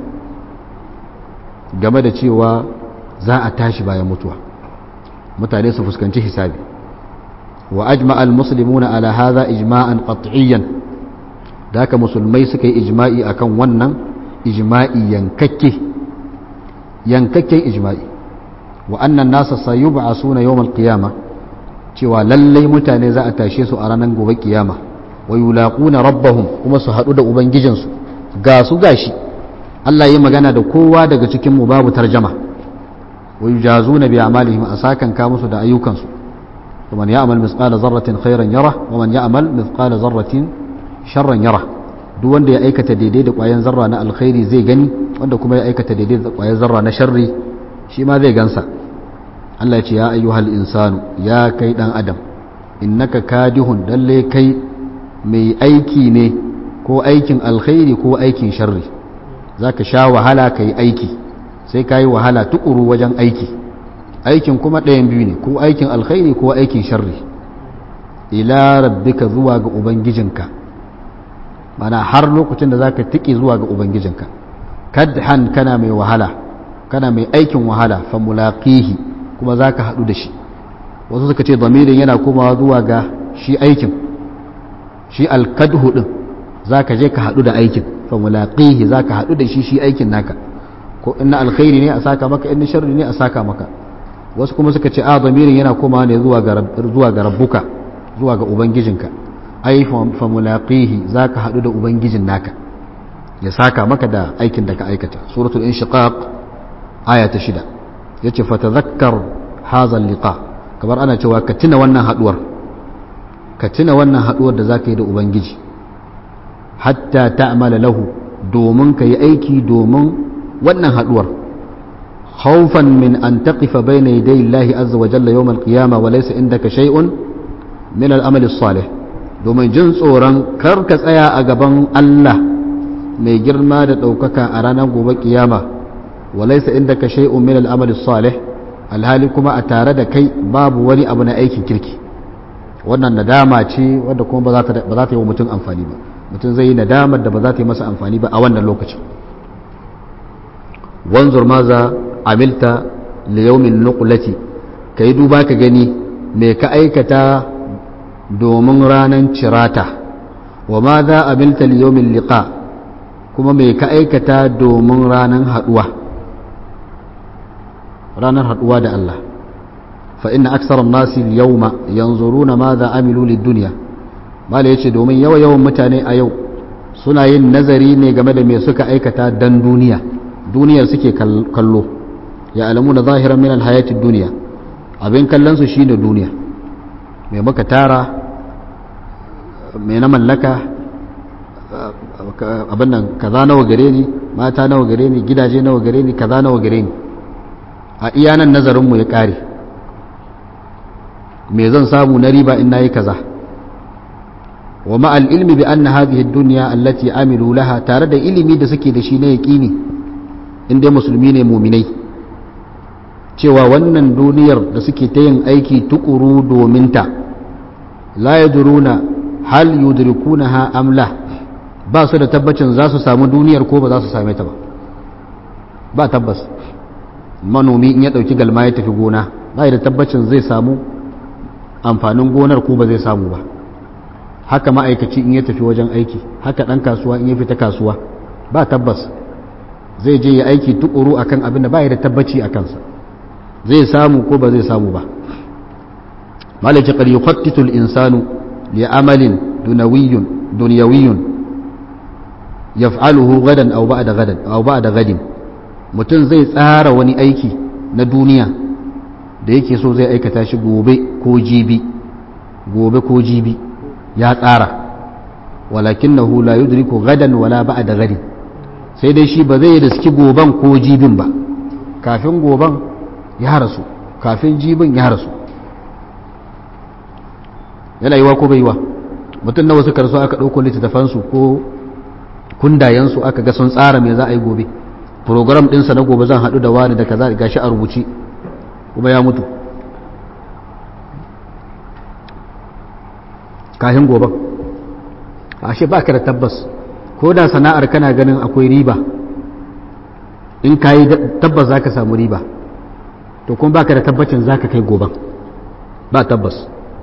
game da cewa za a tashi bayan mutuwa mutane su fuskanci hisabi wa ajma al-muslimuna ala hadha ijma'an qat'iyyan da haka musulmai suka yi ijma'i akan wannan ijma'i yankakke yankakken ijma'i wa annan nasa sayub'asuna yawmal qiyama cewa lallai mutane za a tashe su a ranar gobe kiyama wa yulaquna rabbahum kuma su hadu da ubangijinsu ga su gashi Allah yi magana da kowa daga cikin mu babu tarjama wa yujazuna bi amalihim asakan ka musu da ayyukansu ومن يعمل مثقال ذرة خيرا يره ومن يعمل مثقال ذرة شرا يره duk wanda ya aikata daidai da ƙwayan zarra na alkhairi zai gani wanda kuma ya aikata daidai da ƙwayan zarra na sharri shi ma zai gansa Allah ya ce ya ayyuhal insanu ya kai dan adam innaka kadihun lalle kai mai aiki ne ko aikin alkhairi ko aikin sharri zaka sha wahala kai aiki sai kai wahala tukuru wajen aiki aikin kuma ɗayan biyu ne ko aikin alkhairi ko aikin sharri ila rabbika zuwa ga ubangijinka mana har lokacin da zaka tiki zuwa ga ubangijinka kadhan kana mai wahala kana mai aikin wahala fa mulaqihi kuma zaka hadu da shi wasu suka ce damirin yana komawa zuwa ga shi aikin shi alkadhu din zaka je ka hadu da aikin fa mulaqihi zaka hadu da shi shi aikin naka ko inna alkhairi ne a saka maka inna sharri ne a saka maka wasu kuma suka ce a damirin yana komawa ne zuwa ga zuwa ga rabbuka zuwa ga ubangijinka ai fa mulaqihi zaka hadu da ubangijin naka ya saka maka da aikin da ka aikata suratul inshiqaq aya ta shida yace fa tadhakkar hadha liqa kamar ana cewa ka tuna wannan haduwar ka tuna wannan haduwar da zaka yi da ubangiji hatta ta'mala lahu domin ka yi aiki domin wannan haduwar khawfan min an taqifa bayna yaday Allah azza wa jalla yawm al-qiyamah wa laysa indaka shay'un min al-amali salih domin jin tsoron kar ka tsaya a gaban Allah mai girma da ɗaukaka a ranar gobe kiyama walaisa inda ka shay'un min al'amali salih alhali kuma a tare da kai babu wani abu na aikin kirki wannan nadama ce wadda kuma ba za ta yi wa mutum amfani ba mutum zai yi nadamar da ba za ta yi masa amfani ba a wannan lokacin wanzur maza amilta liyaumin nuqlati ka yi duba ka gani me ka aikata domin ranar cirata wa ma za a milta liyomin liƙa kuma mai ka aikata domin ranar haɗuwa ranar haɗuwa da Allah fa inna aksarar nasi yauma yanzuruna ma za amilu duniya mala ya ce domin yawa yawan mutane a yau suna yin nazari ne game da mai suka aikata dan duniya duniyar suke kallo ya alamu na zahiran min alhayatin duniya abin kallonsu shi ne duniya mai muka tara mai na mallaka abin nan kaza nawa gare ni mata nawa gare ni gidaje nawa gare ni kaza nawa gare ni a iyanan nazarinmu ya kare me zan samu na riba in nayi kaza wa ma'al ilmi bi anna hadhihi ad-dunya allati amilu laha tare da ilimi da suke da shi na yaqini in dai musulmi ne muminai cewa wannan duniyar da suke ta yin aiki tukuru domin ta la yadruna hal yudrikunaha am la ba su da tabbacin za su samu duniyar ko ba za su same ta ba ba tabbas manomi in ya dauki galma ya tafi gona ba da tabbacin zai samu amfanin gonar ko ba zai samu ba haka ma'aikaci in ya tafi wajen aiki haka dan kasuwa in ya fita kasuwa ba tabbas zai je ya aiki tukuru akan abin da ba da tabbaci a kansa zai samu ko ba zai samu ba malaci qad yuqattitu al-insanu li amalin dunawiyyun dunyawiyyun yaf'aluhu gadan aw ba'da gadan aw ba'da gadin mutum zai tsara wani aiki na duniya da yake so zai aikata shi gobe ko jibi gobe ko jibi ya tsara walakinahu la yudriku gadan wala ba'da gadin sai dai shi ba zai riski goban ko jibin ba kafin goban ya rasu kafin jibin ya rasu yana yiwa ko bai yiwa mutum nawa suka rasu aka ɗauko littattafansu ko kundayensu aka ga sun tsara me za a yi gobe program ɗinsa na gobe zan haɗu da wani da kaza gashi a rubuce kuma ya mutu kahin gobe ashe ba ka da tabbas ko da sana'ar kana ganin akwai riba in ka yi tabbas za ka samu riba to kuma ba ka da tabbacin za ka kai goben ba tabbas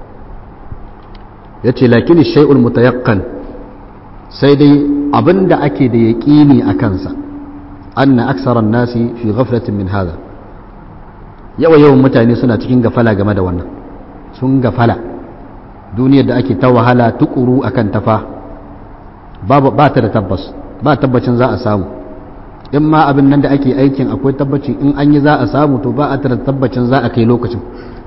ya ce lakini shai'ul mutayakkan sai dai abinda ake da yaƙini a kansa an na aksarar nasi fi ghaflatin min hada yawa yawan mutane suna cikin gafala game da wannan sun gafala duniyar da ake ta wahala tukuru akan tafa ba ta da tabbas ba tabbacin za a samu in ma abin nan da ake aikin akwai tabbacin in an yi za a samu to ba a ta da tabbacin za a kai lokacin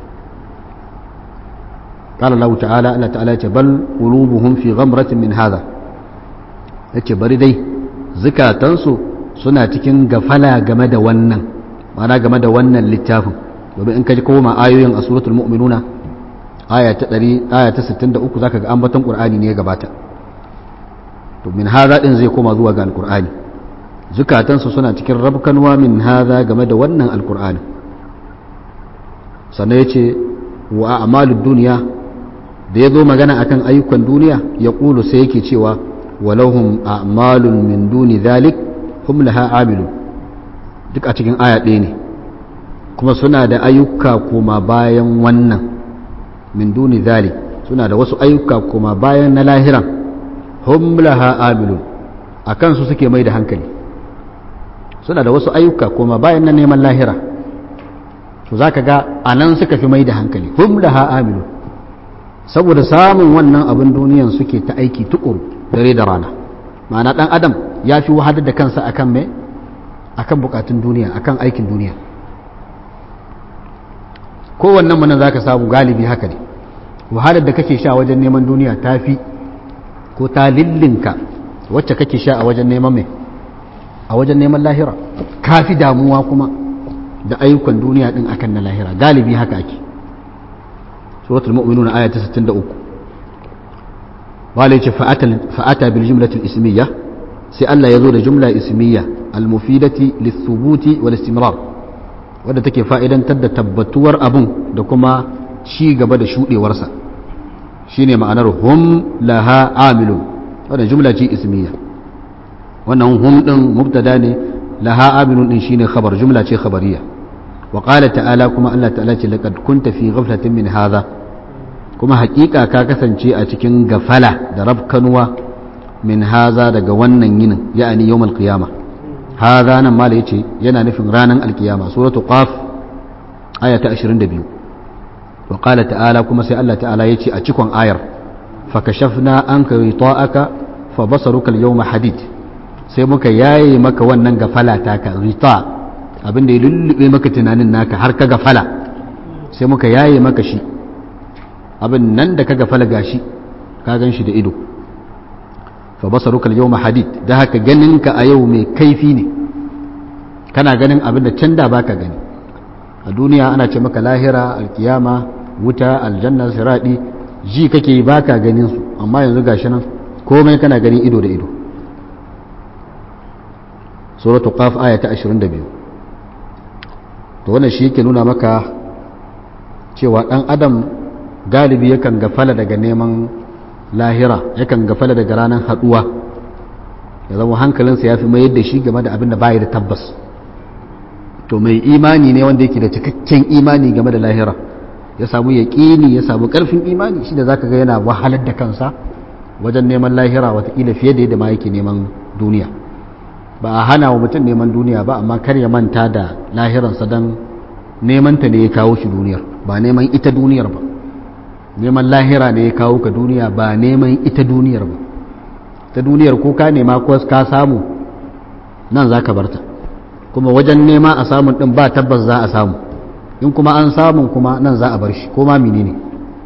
قال الله تعالى الله تعالى بل قلوبهم في غمرة من هذا yace bari dai zukatansu suna cikin gafala game da wannan mana game da wannan littafin domin in ka ji koma ayoyin a suratul mu'minuna aya ta 100 aya ta 63 zaka ga ambaton qur'ani ne ya gabata to min hadha din zai koma zuwa ga alqur'ani zukatansu suna cikin rabkanwa min hadha game da wannan alqur'ani sannan yace wa a'malud dunya da ya zo magana akan ayyukan duniya ya ƙulu sai yake cewa walahum a'malun min duni dhalik hum laha amilun duk a cikin aya ɗaya ne kuma suna da ayyuka kuma bayan wannan min duni dhalik suna da wasu ayyuka kuma bayan na lahiran hum laha amilun a kansu suke mai da hankali suna da wasu ayyuka kuma bayan na neman lahira to zaka ga anan suka fi mai da hankali hum laha amilun saboda samun wannan abin duniyan suke ta aiki tukuru dare da rana ma'ana dan adam ya fi wahadar da kansa akan me akan bukatun duniya akan aikin duniya kowannen mu nan zaka samu galibi haka ne wahalar da kake sha wajen neman duniya ta fi ko ta lillinka wacce kake sha a wajen neman me a wajen neman lahira ka fi damuwa kuma da ayyukan duniya din akan na lahira galibi haka ake سورة المؤمنون آية 63 قال فأتى بالجملة الإسمية سألا يزول جملة إسمية المفيدة للثبوت والاستمرار wadda take fa'idantar da tabbatuwar abun da kuma ci gaba da shuɗe warsa shine ma'anar hum laha amilun wadda jumla ce ismiya wannan hum ɗin mubtada ne laha amilun ɗin shine khabar jumla ce khabariya وقال تعالى كما الله تعالى لقد كنت في غفلة من هذا كما حقيقة كاكسن شيء أتكين غفلة درب كنوا من هذا دقا ونن ين يعني يوم القيامة هذا نما ليتي ينا نفن رانا القيامة سورة قاف آية أشرين دبيو وقال تعالى كما سي الله تعالى يتي أتكون آير فكشفنا أنك غطاءك فبصرك اليوم حديد sai muka yaye maka wannan gafala taka rita abin da ya lullube maka tunanin naka har ka gafala sai muka yaye maka shi abin nan da ka gafala gashi ka gan shi da ido fa basaruka al-yawma hadid da haka ganinka a yau mai kaifi ne kana ganin abin da can da baka gani a duniya ana ce maka lahira alkiyama wuta aljanna siradi ji kake baka ganin su amma yanzu gashi nan komai kana gani ido da ido suratu qaf aya ta 22 to wannan shi yake nuna maka cewa dan adam galibi yakan gafala daga neman lahira yakan gafala daga ranar haduwa ya zama hankalinsa ya fi mayar da shi game da abin da baya da tabbas to mai imani ne wanda yake da cikakken imani game da lahira ya samu yaƙini ya samu ƙarfin imani shi da zaka ga yana wahalar da kansa wajen neman lahira watakila fiye da yadda ma yake neman duniya ba a hana wa mutum neman duniya ba amma kar ya manta da lahiransa don neman ta ne ya kawo shi duniyar ba neman ita duniyar ba neman lahira ne ya kawo ka duniya ba neman ita duniyar ba ta duniyar ko ka nema ko ka samu nan za ka barta kuma wajen nema a samun din ba tabbas za a samu in kuma an samun kuma nan za a bar shi ko ma menene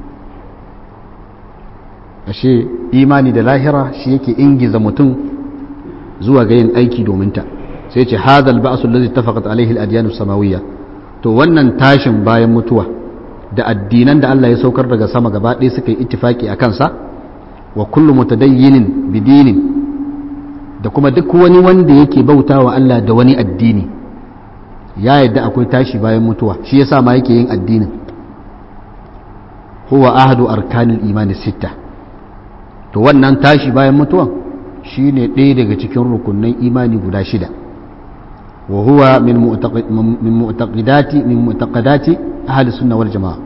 ashe imani da lahira shi yake ingiza mutum zuwa ga yin aiki domin ta sai ce hadal ba'su allazi tafaqat alaihi al-adyan samawiyya to wannan tashin bayan mutuwa da addinan da Allah ya saukar daga sama gaba ɗaya suka yi ittifaki a kansa wa kullu mutadayyinin bidinin da kuma duk wani wanda yake bauta wa Allah da wani addini ya yadda akwai tashi bayan mutuwa shi yasa ma yake yin addinin huwa ahadu arkanil imani sitta to wannan tashi bayan mutuwan shine ɗaya daga cikin rukunin imani guda shida wa huwa min mu'taqidati min mu'taqadati ahli sunna wal jamaa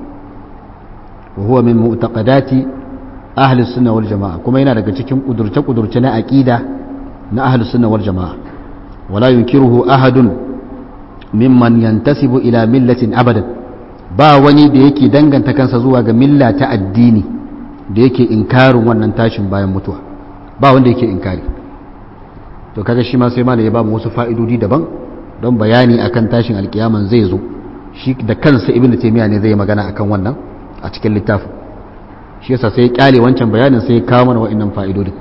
wa huwa min mu'taqadati ahli sunna wal jamaa kuma yana daga cikin kudurce kudurce na aqida na ahli sunna wal jamaa wala yunkiruhu ahadun mimman yantasibu ila millatin abadan ba wani da yake danganta kansa zuwa ga milla ta addini da yake inkarin wannan tashin bayan mutuwa ba wanda yake inkari to kaga shi ma sai malai ya ba mu wasu fa'idodi daban don bayani akan tashin alkiyaman zai zo shi da kansa ibnu taymiya ne zai magana akan wannan a cikin littafin shi yasa sai ya kyale wancan bayanin sai ya kawo mana wa'annan fa'idodi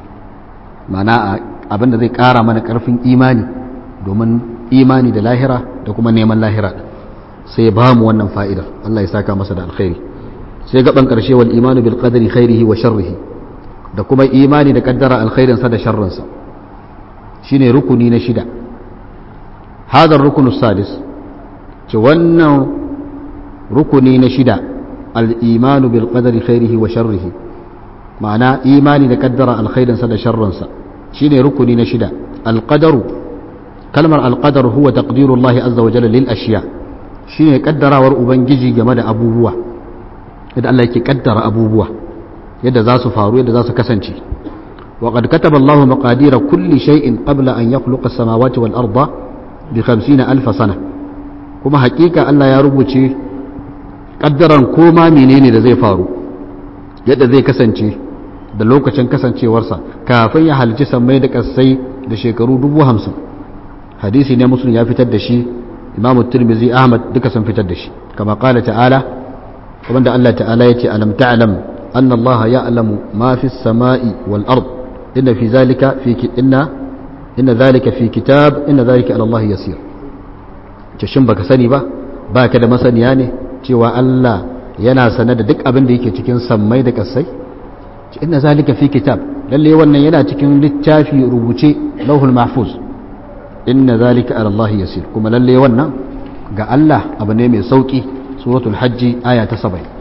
ma'ana abinda zai kara mana karfin imani domin imani da lahira da kuma neman lahira sai ya ba mu wannan fa'idar Allah ya saka masa da alkhairi sai gaban karshe wal imanu bil qadari khairihi wa sharrihi da kuma imani da kaddara alkhairin sa da sharrin sa shine rukuni na shida hadar rukunu sadis ce wannan rukuni na shida al imanu bil qadari khairihi wa sharrihi ma'ana imani da kaddara alkhairin sa da sharrin sa shine rukuni na shida al qadaru kalmar al qadar huwa taqdirullahi azza wa jalla lil ashiya shine kaddarawar ubangiji game da abubuwa yadda Allah yake kaddara abubuwa yadda za su faru yadda za su kasance wa qad kataba Allah maqadira kulli shay'in qabla an yakhluqa as-samawati wal arda bi 50000 sana kuma hakika Allah ya rubuce kaddaran koma menene da zai faru yadda zai kasance da lokacin kasancewarsa kafin ya halci sammai da kasai da shekaru dubu hamsin hadisi ne muslim ya fitar da shi imamu tirmizi ahmad duka sun fitar da shi kama kala ta'ala wanda Allah ta'ala ya ce alam ta'lam أن الله يعلم ما في السماء والأرض إن في ذلك في ك... إن إن ذلك في كتاب إن ذلك على الله يسير shin baka sani ba ba ka da masaniya ne cewa Allah yana sane da duk abin da yake cikin sammai da kasai inna zalika fi kitab lalle wannan yana cikin littafi rubuce lauhul mahfuz inna zalika ala Allah yasir kuma lalle wannan ga Allah abu ne mai sauki suratul hajji aya ta 70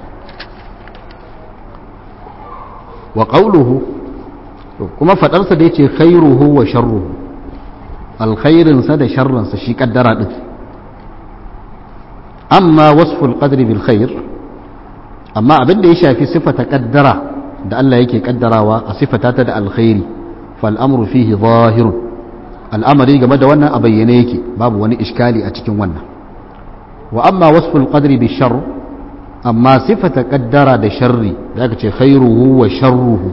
wa qawluhu kuma fadarsa da yace khairuhu wa sharruhu alkhairin sa da sharrin sa shi kaddara din amma wasful qadri bil khair amma abin da ya shafi sifata kaddara da Allah yake kaddarawa a sifata ta da alkhairi fal amru fihi zahirun al'amari game da wannan a bayyane yake babu wani iskali a cikin wannan wa amma wasful qadri bil sharr amma sifata kaddara da sharri da aka ce khairuhu wa sharruhu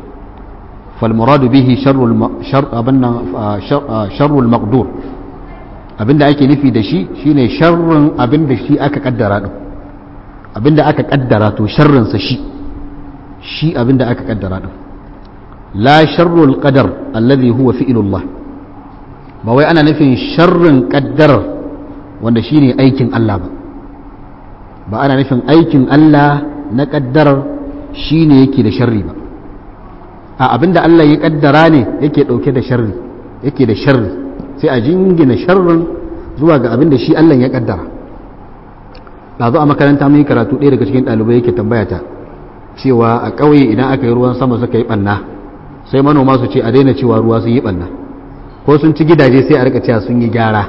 fal muradu bihi sharrul shar abanna sharrul maqdur abinda ake nufi da shi shine sharrin abinda shi aka kaddara din abinda aka kaddara to sharrin sa shi shi abinda aka kaddara din la sharrul qadar alladhi huwa fi'lullah ba wai ana nufin sharrin kaddarar wanda shine aikin Allah ba ba ana nufin aikin Allah na kaddarar shi ne yake da sharri ba a abinda Allah ya kaddara ne yake dauke da sharri yake da sharri sai a jingina sharrin zuwa ga abinda shi Allah ya kaddara ɗazu a makaranta mun yi karatu ɗaya daga cikin ɗalibai yake tambaya ta cewa a ƙauye idan aka yi ruwan sama suka yi ɓanna sai manoma su ce a daina cewa ruwa sun yi ɓanna ko sun ci gidaje sai a rika cewa sun yi gyara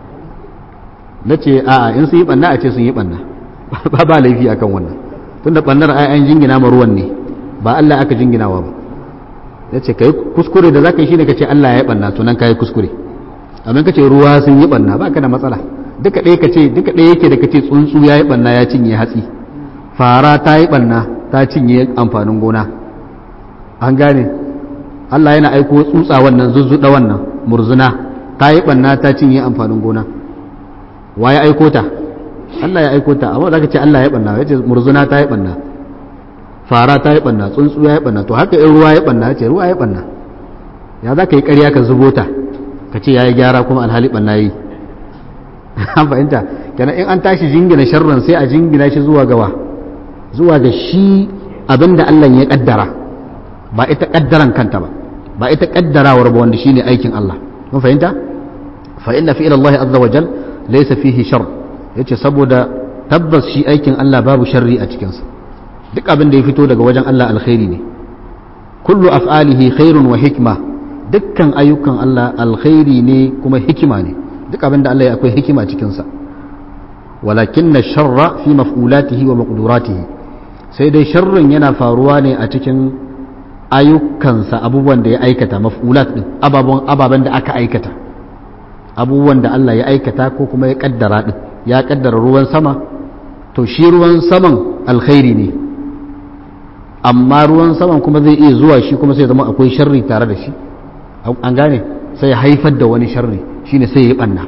na ce a'a in sun yi ɓanna a ce sun yi ɓanna ba ba laifi akan wannan tunda bannar ai an jingina ma ruwan ne ba Allah aka jinginawa ba yace kai kuskure da zaka yi shine kace Allah ya banna to nan kai kuskure amma kace ruwa sun yi banna ba ka da matsala duka ɗaya kace duka ɗaya yake da kace tsuntsu ya yi banna ya cinye hatsi fara ta yi banna ta cinye amfanin gona an gane Allah yana aiko tsutsa wannan zuzzuɗa wannan murzuna ta yi banna ta cinye amfanin gona wa ya aiko ta Allah ya aiko ta amma zaka ce Allah ya banna yace murzuna ta yi banna fara ta yi banna tsuntsu ya yi banna to haka in ruwa ya banna yace ruwa ya banna ya za ka yi ƙarya ka zubo ta ka ce ya yi gyara kuma alhali banna yi an fahimta kenan in an tashi jingina sharrin sai a jingina shi zuwa gawa zuwa ga shi abinda Allah ya kaddara ba ita kaddaran kanta ba ba ita kaddarawar ba wanda shine aikin Allah kun fahimta fa inna fi Allah azza wa jal laysa fihi shar yace saboda tabbas shi aikin Allah babu sharri a cikin sa duk abin da ya fito daga wajen Allah alkhairi ne kullu af'alihi khairun wa hikma dukkan ayyukan Allah alkhairi ne kuma hikima ne duk abin da Allah ya akwai hikima cikin sa walakinna sharra fi maf'ulatihi wa maqduratihi sai dai sharrin yana faruwa ne a cikin ayyukansa abubuwan da ya aikata maf'ulat din ababen da aka aikata abubuwan da Allah ya aikata ko kuma ya kaddara din ya kaddara ruwan sama to shi ruwan saman alkhairi ne amma ruwan saman kuma zai iya zuwa shi kuma sai zama akwai sharri tare da shi an gane sai ya haifar da wani sharri shine sai ya banna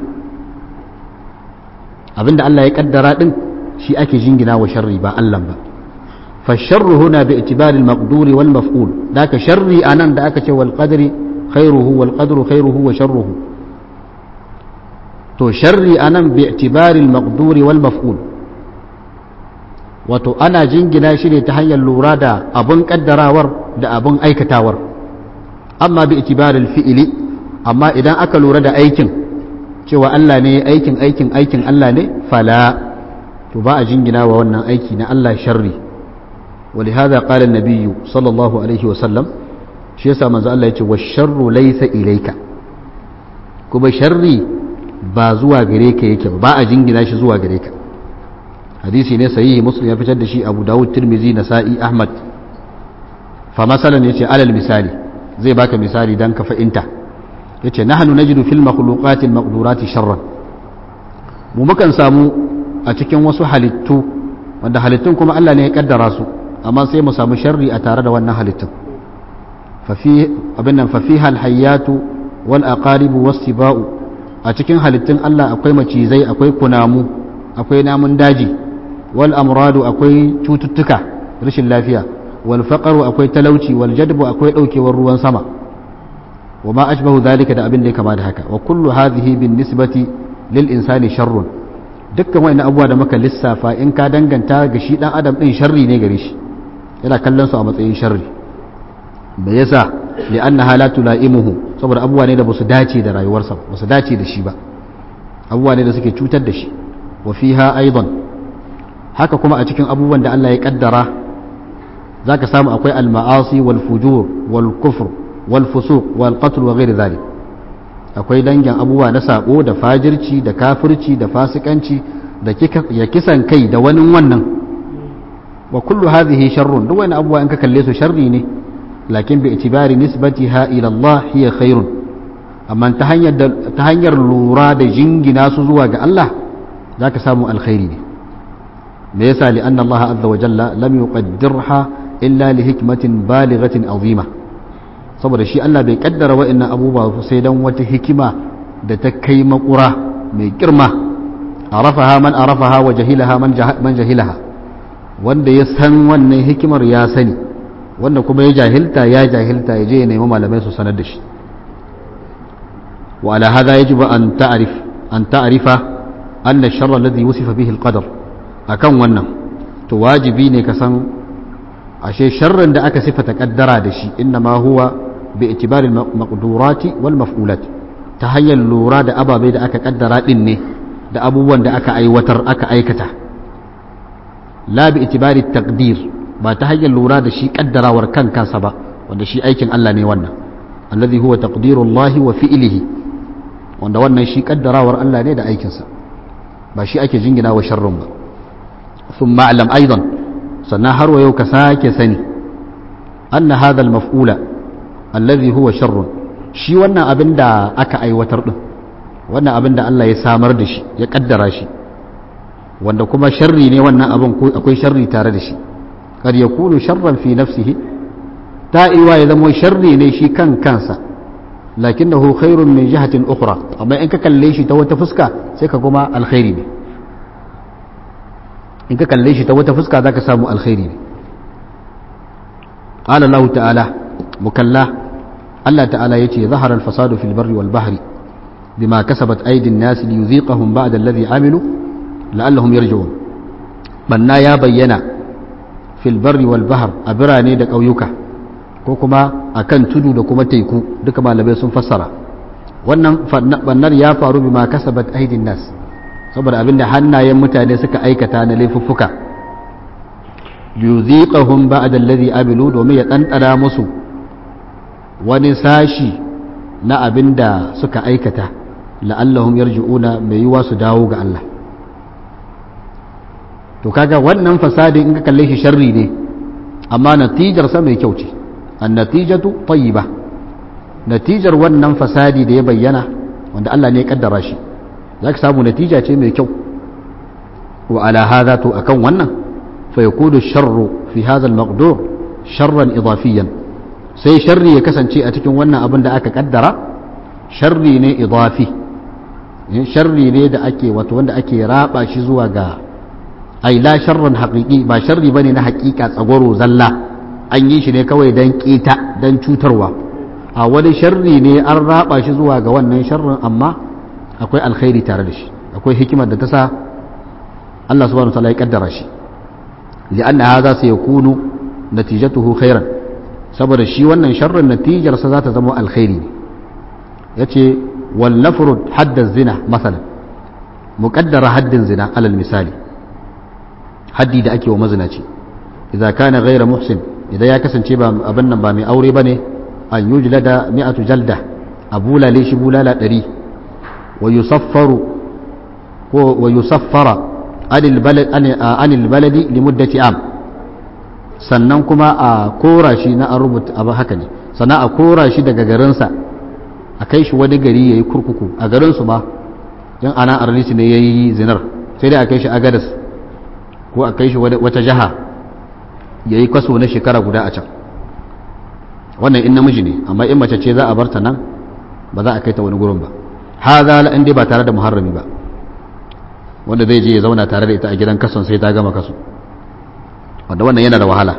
abinda Allah ya kaddara din shi ake jingina wa sharri ba Allah ba فالشر هنا باعتبار المقدور والمفعول ذاك شري أنا ذاك والقدر خيره والقدر خيره وشره تو شري أنا باعتبار المقدور والمفعول wato ana jingina shi ne ta hanyar lura da abun kaddarawar da abun aikatawar amma bi itibaril fi'ili amma idan aka lura da aikin cewa Allah ne aikin aikin aikin Allah ne fala to ba a jingina wa wannan aiki na Allah sharri ولهذا قال النبي صلى الله عليه وسلم shi yasa manzo Allah yace washarru laysa ilayka kuma sharri ba zuwa gare ka yake ba a jingina shi zuwa gare ka hadisi ne sahihi muslim ya fitar da shi abu dawud tirmizi nasa'i ahmad fa masalan yace alal misali zai baka misali dan ka fa'inta yace nahnu najidu fil makhluqatil maqdurati sharran mu mukan samu a cikin wasu halittu wanda halittun kuma Allah ne ya kaddara su amma sai mu samu sharri a tare da wannan halittun abin nan fafiha alhayyatu wal aqaribu wasiba'u a cikin halittun Allah akwai macizai akwai kunamu akwai namun daji wal amradu akwai cututtuka rashin lafiya wal faqaru akwai talauci wal jadbu akwai daukewar ruwan sama wa ma ashbahu dhalika da abin da ya kama da haka wa kullu hadhihi bin nisbati lil insani sharrun dukkan wani abubuwa da muka lissafa in ka danganta ga shi dan adam din sharri ne gare shi yana kallon su a matsayin sharri me yasa li annaha la tulaimuhu saboda abubuwa ne da basu dace da rayuwarsa basu dace da shi ba abubuwa ne da suke cutar da shi wa fiha aidan haka kuma a cikin abubuwan da Allah ya kaddara zaka samu akwai al-ma'asi wal fujur wal kufr wal fusuq wal qatl wa ghairi dhalik akwai dangin abubuwa na sako da fajirci da kafirci da fasikanci da ya kisan kai da wani wannan wa kullu hadhihi sharrun duk wani abubuwa in ka kalle su sharri ne lakin bi itibari nisbatiha ila Allah hiya khairun amma ta hanyar ta hanyar lura da jingina su zuwa ga Allah zaka samu alkhairi ne me yasa li anna Allah azza wa jalla lam yuqaddirha illa li hikmatin balighatin azima saboda shi Allah bai kaddara wa'annan abubuwa sai dan wata hikima da ta kai makura mai girma arafaha man arafaha wa jahilaha man jahilaha wanda ya san wannan hikimar ya sani wanda kuma ya jahilta ya jahilta ya je ya nemi malamai su sanar da shi wa ala hadha yajibu an ta'rif an ta'rifa anna ash-sharra alladhi wusifa bihi al-qadar akan wannan to wajibi ne ka san ashe sharrin da aka sifata kaddara da shi inna ma huwa bi itibari al-maqdurati wal maf'ulat ta hanyar lura da ababai da aka kaddara din ne da abubuwan da aka aiwatar aka aikata la bi itibari taqdir ba ta hanyar lura da shi kaddarawar kan kansa ba wanda shi aikin Allah ne wannan alladhi huwa taqdirullahi wa fi'lihi wanda wannan shi kaddarawar Allah ne da aikinsa ba shi ake jingina wa sharrun ba thumma alam aidan sannan har wa yau ka sake sani anna hadha al-maf'ula alladhi huwa sharrun shi wannan abin da aka aiwatar din wannan abin da Allah ya samar da shi ya kaddara shi wanda kuma sharri ne wannan abin akwai sharri tare da shi kar ya kunu sharran fi nafsihi ta iwa ya zama sharri ne shi kan kansa lakinnahu khairun min jihatin ukhra amma in ka kalle shi ta wata fuska sai ka kuma alkhairi ne in ka kalle shi ta wata fuska zaka samu alkhairi ne qala Allah ta'ala mukalla Allah ta'ala yace zahara al-fasadu fil barri wal bahri bima kasabat aydin nas liyuziqahum ba'da alladhi amilu la'allahum yarji'un banna ya bayyana fil barri wal bahr a birane da ƙauyuka ko kuma akan tudu da kuma teku duka malamai sun fassara wannan bannar ya faru bima kasabat aydin nas saboda abinda hannayen mutane suka aikata na laifuffuka liyuziqahum ba'da alladhi amilu domin ya ɗanɗana musu wani sashi na abinda suka aikata la'allahum yarji'una mai yiwa su dawo ga Allah to kaga wannan fasadi in ka kalle shi sharri ne amma natijar sa mai kyau ce an-natijatu tayyiba natijar wannan fasadi da ya bayyana wanda Allah ne ya kaddara shi zaka samu natija ce mai kyau wa ala hadha to akan wannan فيكون الشر في هذا المقدور شرا إضافيا sai sharri ya kasance a cikin wannan abin da aka kaddara sharri ne idafi sharri ne da ake wato wanda ake raba shi zuwa ga ai la sharran haqiqi ba sharri bane na haqiqa tsagwaro zalla an yi shi ne kawai dan kita dan cutarwa a wani sharri ne an raba shi zuwa ga wannan sharrin amma akwai alkhairi tare da shi akwai hikimar da ta sa Allah subhanahu wa ta'ala ya kaddara shi لأن هذا سيكون نتيجته خيرا saboda shi wannan sharrin natijarsa za ta zama alkhairi ne ya ce wallafurud haddar zina masalan muƙaddara haddin zina alal misali haddi da ake wa mazinaci idan kana gaira muhsin idan ya kasance ba abin nan ba mai aure ba ne an yi da mi'atu jalda a bulale shi bulala ɗari wa yusaffaru ko wa yusaffara anil baladi limuddati am sannan kuma a kora shi na an rubuta abu haka ne sannan a kora shi daga garinsa a kai shi wani gari ya yi kurkuku a garinsu ma yan ana arlisi ne ya yi zinar sai dai a kai shi agadas ko a kai shi wata jiha ya yi kwaso na shekara guda a can wannan in namiji ne amma in mace ce za a bar ta nan ba za a kai ta wani gurin ba haza la dai ba tare da muharrami ba wanda zai je ya zauna tare da ita a gidan kason sai ta gama kaso wanda wannan yana da wahala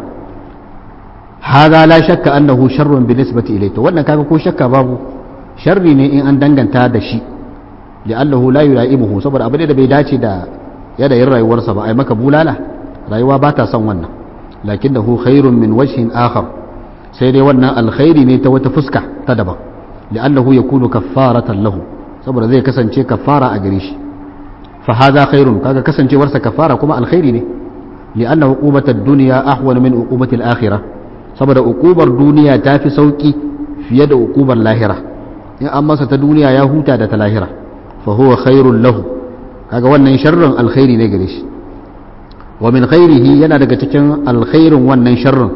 haza la shakka annahu sharrun bi nisbati ilayhi to wannan kaga ko shakka babu sharri ne in an danganta da shi li'annahu la yula'imuhu saboda abu da bai dace da yanayin rayuwarsa ba ai maka bulala rayuwa ba ta son wannan lakinnahu khairun min wajhin akhar sai dai wannan alkhairi ne ta wata fuska ta daban li'annahu yakunu kaffaratan lahu saboda zai kasance kaffara a gare shi fa hadha khairun kaga kasancewarsa kaffara kuma alkhairi ne li'anna uqubat ad-dunya ahwan min uqubat al-akhirah saboda uqubar duniya ta fi sauki fiye da uqubar lahira in an masa ta duniya ya huta da ta lahira fa huwa khairun lahu kaga wannan sharrin alkhairi ne gare shi wa min khairihi yana daga cikin alkhairin wannan sharrin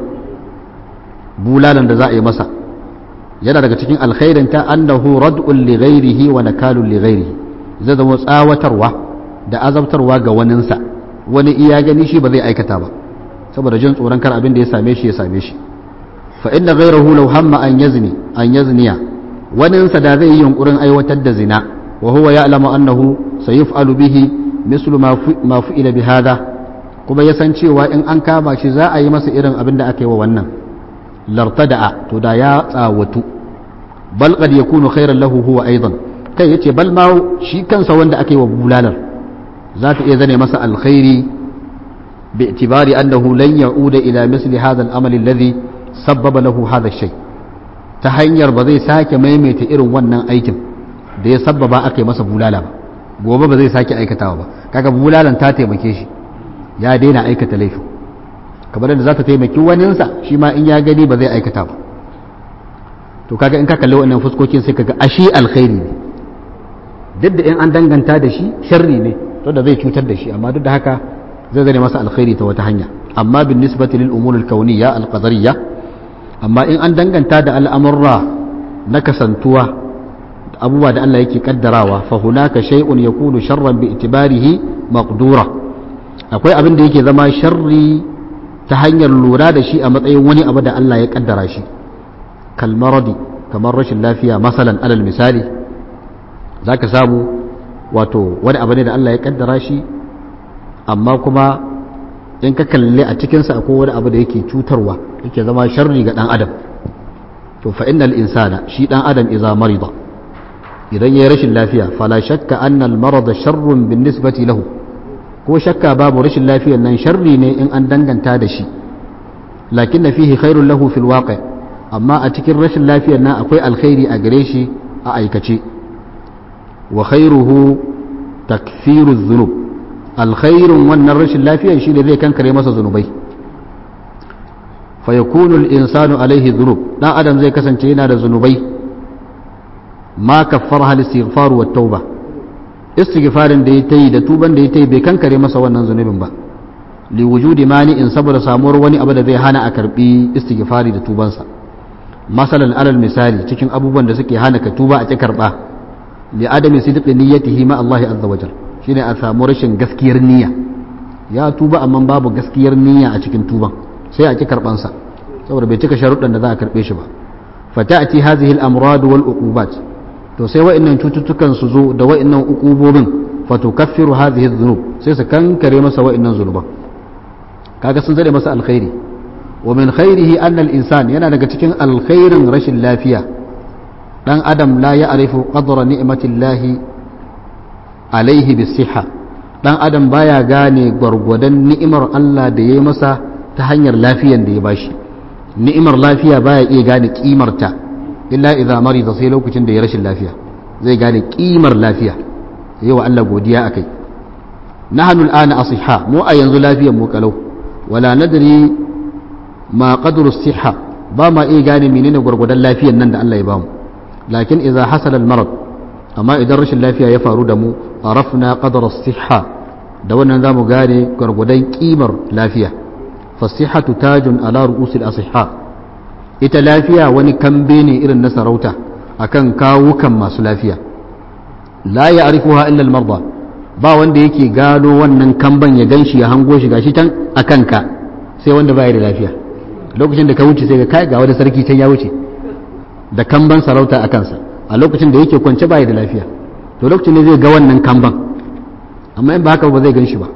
bulalan da za a yi masa yana daga cikin alkhairin ta annahu rad'un li ghairihi wa nakalun li ghairihi zai zama tsawatarwa da azabtarwa ga waninsa wani iya gani shi ba zai aikata ba saboda jin tsoron kar abin da ya same shi ya same shi fa inna ghayrahu law hamma an yazni an yazniya waninsa da zai yi yunkurin aiwatar da zina wa huwa ya'lamu annahu sayuf'alu bihi mislu ma fu'ila bi hada kuma ya san cewa in an kama shi za a yi masa irin abin da aka yi wa wannan lartada'a to da ya tsawatu bal qad yakunu khairan lahu huwa aidan kai yace bal ma shi kansa wanda aka yi wa bulalar za ta iya zane masa alkhairi bi itibari annahu lan ya'uda ila misli hadha al-amal alladhi sabbaba lahu hadha shay ta hanyar ba zai sake maimaita irin wannan aikin da ya sabbaba aka yi masa bulala ba gobe ba zai sake aikatawa ba kaga bulalan ta taimake shi ya daina aikata laifin kamar da za ta taimaki waninsa shi ma in ya gani ba zai aikata ba to kaga in ka kalli wannan fuskokin sai kaga ashi alkhairi ne duk da in an danganta da shi sharri ne to da zai cutar da shi amma duk da haka zai zane masa alkhairi ta wata hanya amma bin nisbati lil umur al kauniyya al qadariyya amma in an danganta da al'amurra na kasantuwa abubuwa da Allah yake kaddarawa fa hunaka shay'un yakunu sharran bi itibarihi maqdura akwai abin da yake zama sharri ta hanyar lura da shi a matsayin wani abu da Allah ya kaddara shi kalmaradi kamar rashin lafiya masalan alal misali zaka samu wato wani abu ne da Allah ya kaddara shi amma kuma in ka kalle a cikinsa akwai wani abu da yake cutarwa yake zama sharri ga dan adam to fa innal insana shi dan adam idza marida idan ya yi rashin lafiya fala shakka annal marada sharrun bin nisbati lahu ko shakka babu rashin lafiyar nan sharri ne in an danganta da shi lakin na fihi khairun lahu fil waqi amma a cikin rashin lafiyar nan akwai alkhairi a gare shi a aikace wa khairuhu takfiru dhunub alkhairun wannan rashin lafiyar shi ne zai kankare masa zunubai fa yakunu al-insanu alaihi dhunub dan adam zai kasance yana da zunubai ma kaffara al-istighfar wa tauba istighfarin da ya tayi da tuban da ya tayi bai kankare masa wannan zunubin ba li wujudi mani'in saboda samuwar wani abu da zai hana a karbi istighfari da tubansa masalan alal misali cikin abubuwan da suke hana ka tuba a ki karba li adami sidqi niyyatihi ma Allah azza wa jal shine a samu rashin gaskiyar niyya ya tuba amma babu gaskiyar niyya a cikin tuban sai a ki karban sa saboda bai cika sharuɗan da za a karbe shi ba fata'ati hadhihi al-amrad wal uqubat to sai wa'annan cututtukan su zo da wa'annan uqubobin fatukaffiru hadhihi adh-dhunub sai su kankare masa wa'annan zunuban kaga sun zare masa alkhairi wa min khairihi anna al-insan yana daga cikin alkhairin rashin lafiya dan adam la ya'rifu qadra ni'matillahi alaihi bis-sihha dan adam baya gane gwargwadon ni'imar Allah da yayi masa ta hanyar lafiyan da ya bashi ni'imar lafiya baya iya gane kimarta illa idza marida sai lokacin da ya rashin lafiya zai gane kimar lafiya yi wa Allah godiya akai nahnu al'ana asihha mu a yanzu lafiyar mu kalau wala nadri ma qadru siha ba ma iya gane menene gwargwadon lafiyar nan da Allah ya bamu lakin idza hasala al-marad amma idan rashin lafiya ya faru da mu arafna qadra siha da wannan zamu gane gwargwadon kimar lafiya fasihatu tajun ala ru'usil asihha ita lafiya wani kambe ne irin na sarauta akan kawukan masu lafiya la ya'rifuha illa al-marda ba wanda yake gano wannan kamban ya ganshi ya hango shi gashi can a kanka sai wanda baya da lafiya lokacin da ka wuce sai ga kai ga wani sarki can ya wuce da kamban sarauta a kansa a lokacin da yake kwance baya da lafiya to lokacin ne zai ga wannan kamban amma in ba haka ba zai gan shi ba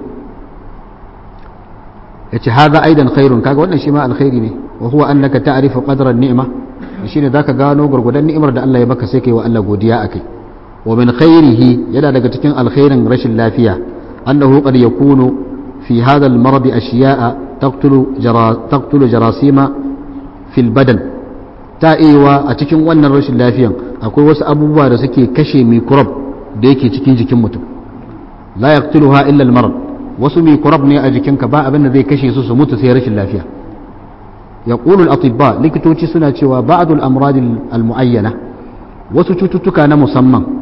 yace hadha aidan khairun kaga wannan shi ma alkhairi ne wa huwa annaka ta'rifu qadra an-ni'ma shine zaka gano gurgudan ni'imar da Allah ya baka sai kai wa Allah godiya akai wa min khairihi yana daga cikin alkhairin rashin lafiya annahu qad yakunu fi hadha al-marad ashiya'a taqtulu jara taqtulu jarasima fil badan ta iya a cikin wannan rashin lafiyan akwai wasu abubuwa da suke kashe mikrop da yake cikin jikin mutum la yaqtuluha illa al-marad wasu mikrop ne a jikinka ba abin da zai kashe su su mutu sai rashin lafiya yaqulu al-atibba likitoci suna cewa ba'd al-amrad al-mu'ayyana wasu cututtuka na musamman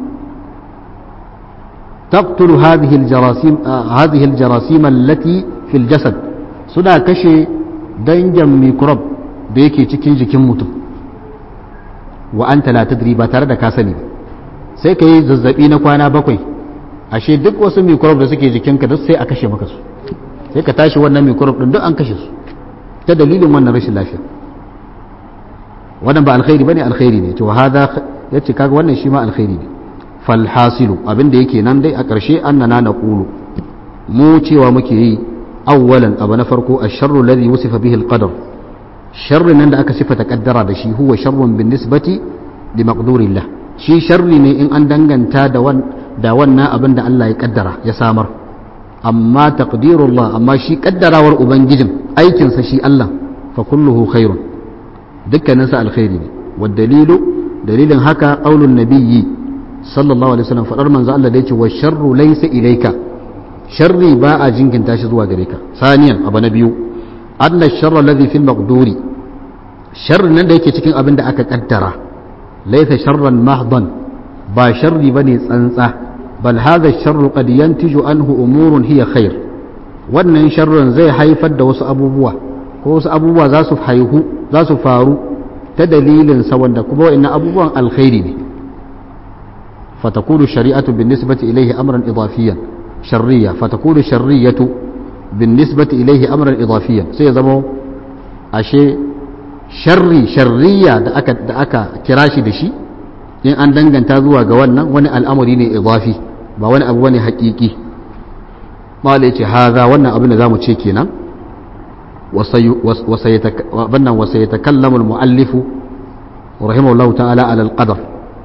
تقتل هذه الجراثيم آه هذه الجراثيم التي في الجسد suna kashe dangin microbe da yake cikin jikin mutum wa anta la tadri ba tare da ka sani ba sai ka yi zazzabi na kwana bakwai ashe duk wasu microbe da suke jikinka duk sai a kashe maka su sai ka tashi wannan microbe din duk an kashe su ta dalilin wannan rashin lafiya wannan ba alkhairi bane alkhairi ne to hada yace kaga wannan shi ma alkhairi ne falhasilu abinda yake nan dai a ƙarshe annana na ƙulu mu cewa muke yi awwalan abu na farko a sharru ladhi wusifa bihi alqadar sharri nan da aka sifata kaddara da shi huwa sharrun bin nisbati li maqdurillah shi sharri ne in an danganta da wan da wannan abin da Allah ya kaddara ya samar amma taqdirullah amma shi kaddarawar ubangijin aikinsa shi Allah fa kulluhu khairun dukkaninsa alkhairi ne wa dalilu dalilin haka qaulun nabiyyi sallallahu alaihi wasallam fadar manzo Allah da yake wa sharru laysa ilayka sharri ba a jinkinta shi zuwa gare ka saniyan abu na biyu anna sharra alladhi fil maqduri sharri nan da yake cikin abin da aka kaddara laysa sharran mahdan ba sharri bane tsantsa bal hadha sharru qad yantiju anhu umurun hiya khair wannan sharrin zai haifar da wasu abubuwa ko wasu abubuwa za su haihu za su faru ta dalilin sa wanda kuma wa'annan abubuwan alkhairi ne فتكون الشريعة بالنسبة إليه أمرا إضافيا شرية فتكون الشرية بالنسبة إليه أمرا إضافيا سيزمو أشي شري شرية دا أكا, دا أكا كراشي دشي إن أن دنغن تازوا قوانا وني الأمر يني إضافي با وني أبواني حقيقي ما ليش هذا وانا أبن ذا متشيكينا وسي وسيتك وسيتكلم المؤلف رحمه الله تعالى على القدر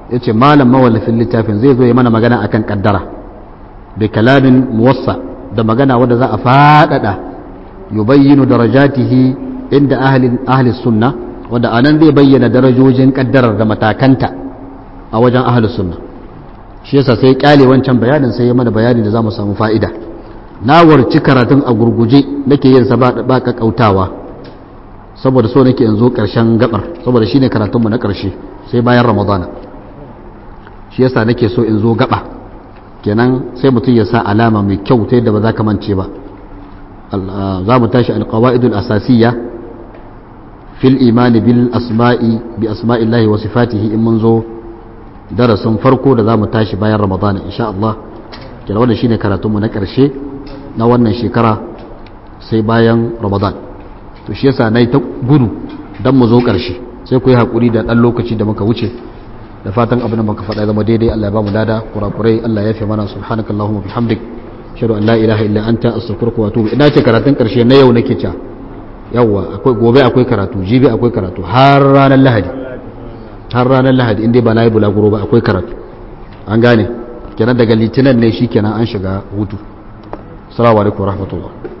yace malam mawallafin littafin zai zo ya mana magana akan kaddara bi kalamin muwassa da magana wanda za a fadada yubayyinu darajatihi inda ahli ahli sunna wanda anan zai bayyana darajojin kaddarar da matakanta a wajen ahli sunna shi yasa sai kyale wancan bayanin sai ya mana bayani da zamu samu fa'ida na warci karatun a gurguje nake yin sa ba kautawa saboda so nake in zo karshen gabar saboda shine karatunmu na karshe sai bayan ramadana shi yasa nake so in zo gaba kenan sai mutum ya sa alama mai kyau ta yadda ba za ka mance ba za mu tashi alqawaidul asasiyya fil imani bil asma'i bi asma'illahi wa sifatihi in mun zo darasin farko da za mu tashi bayan ramadana insha Allah kenan wannan shine karatunmu na karshe na wannan shekara sai bayan ramadan to shi yasa na yi ta gudu don mu zo ƙarshe sai ku yi haƙuri da ɗan lokaci da muka wuce da fatan abin da muka faɗa zama daidai Allah ya ba mu dada kurakurai Allah ya fi mana subhanaka Allahumma bihamdik shadu an la ilaha illa anta astaghfiruka wa atubu ina ce karatun ƙarshe na yau nake ca yawwa akwai gobe akwai karatu jibi akwai karatu har ranar lahadi har ranar lahadi inda ba na yi bulaguro ba akwai karatu an gane kenan daga litinin ne shi kenan an shiga hutu assalamu alaikum warahmatullahi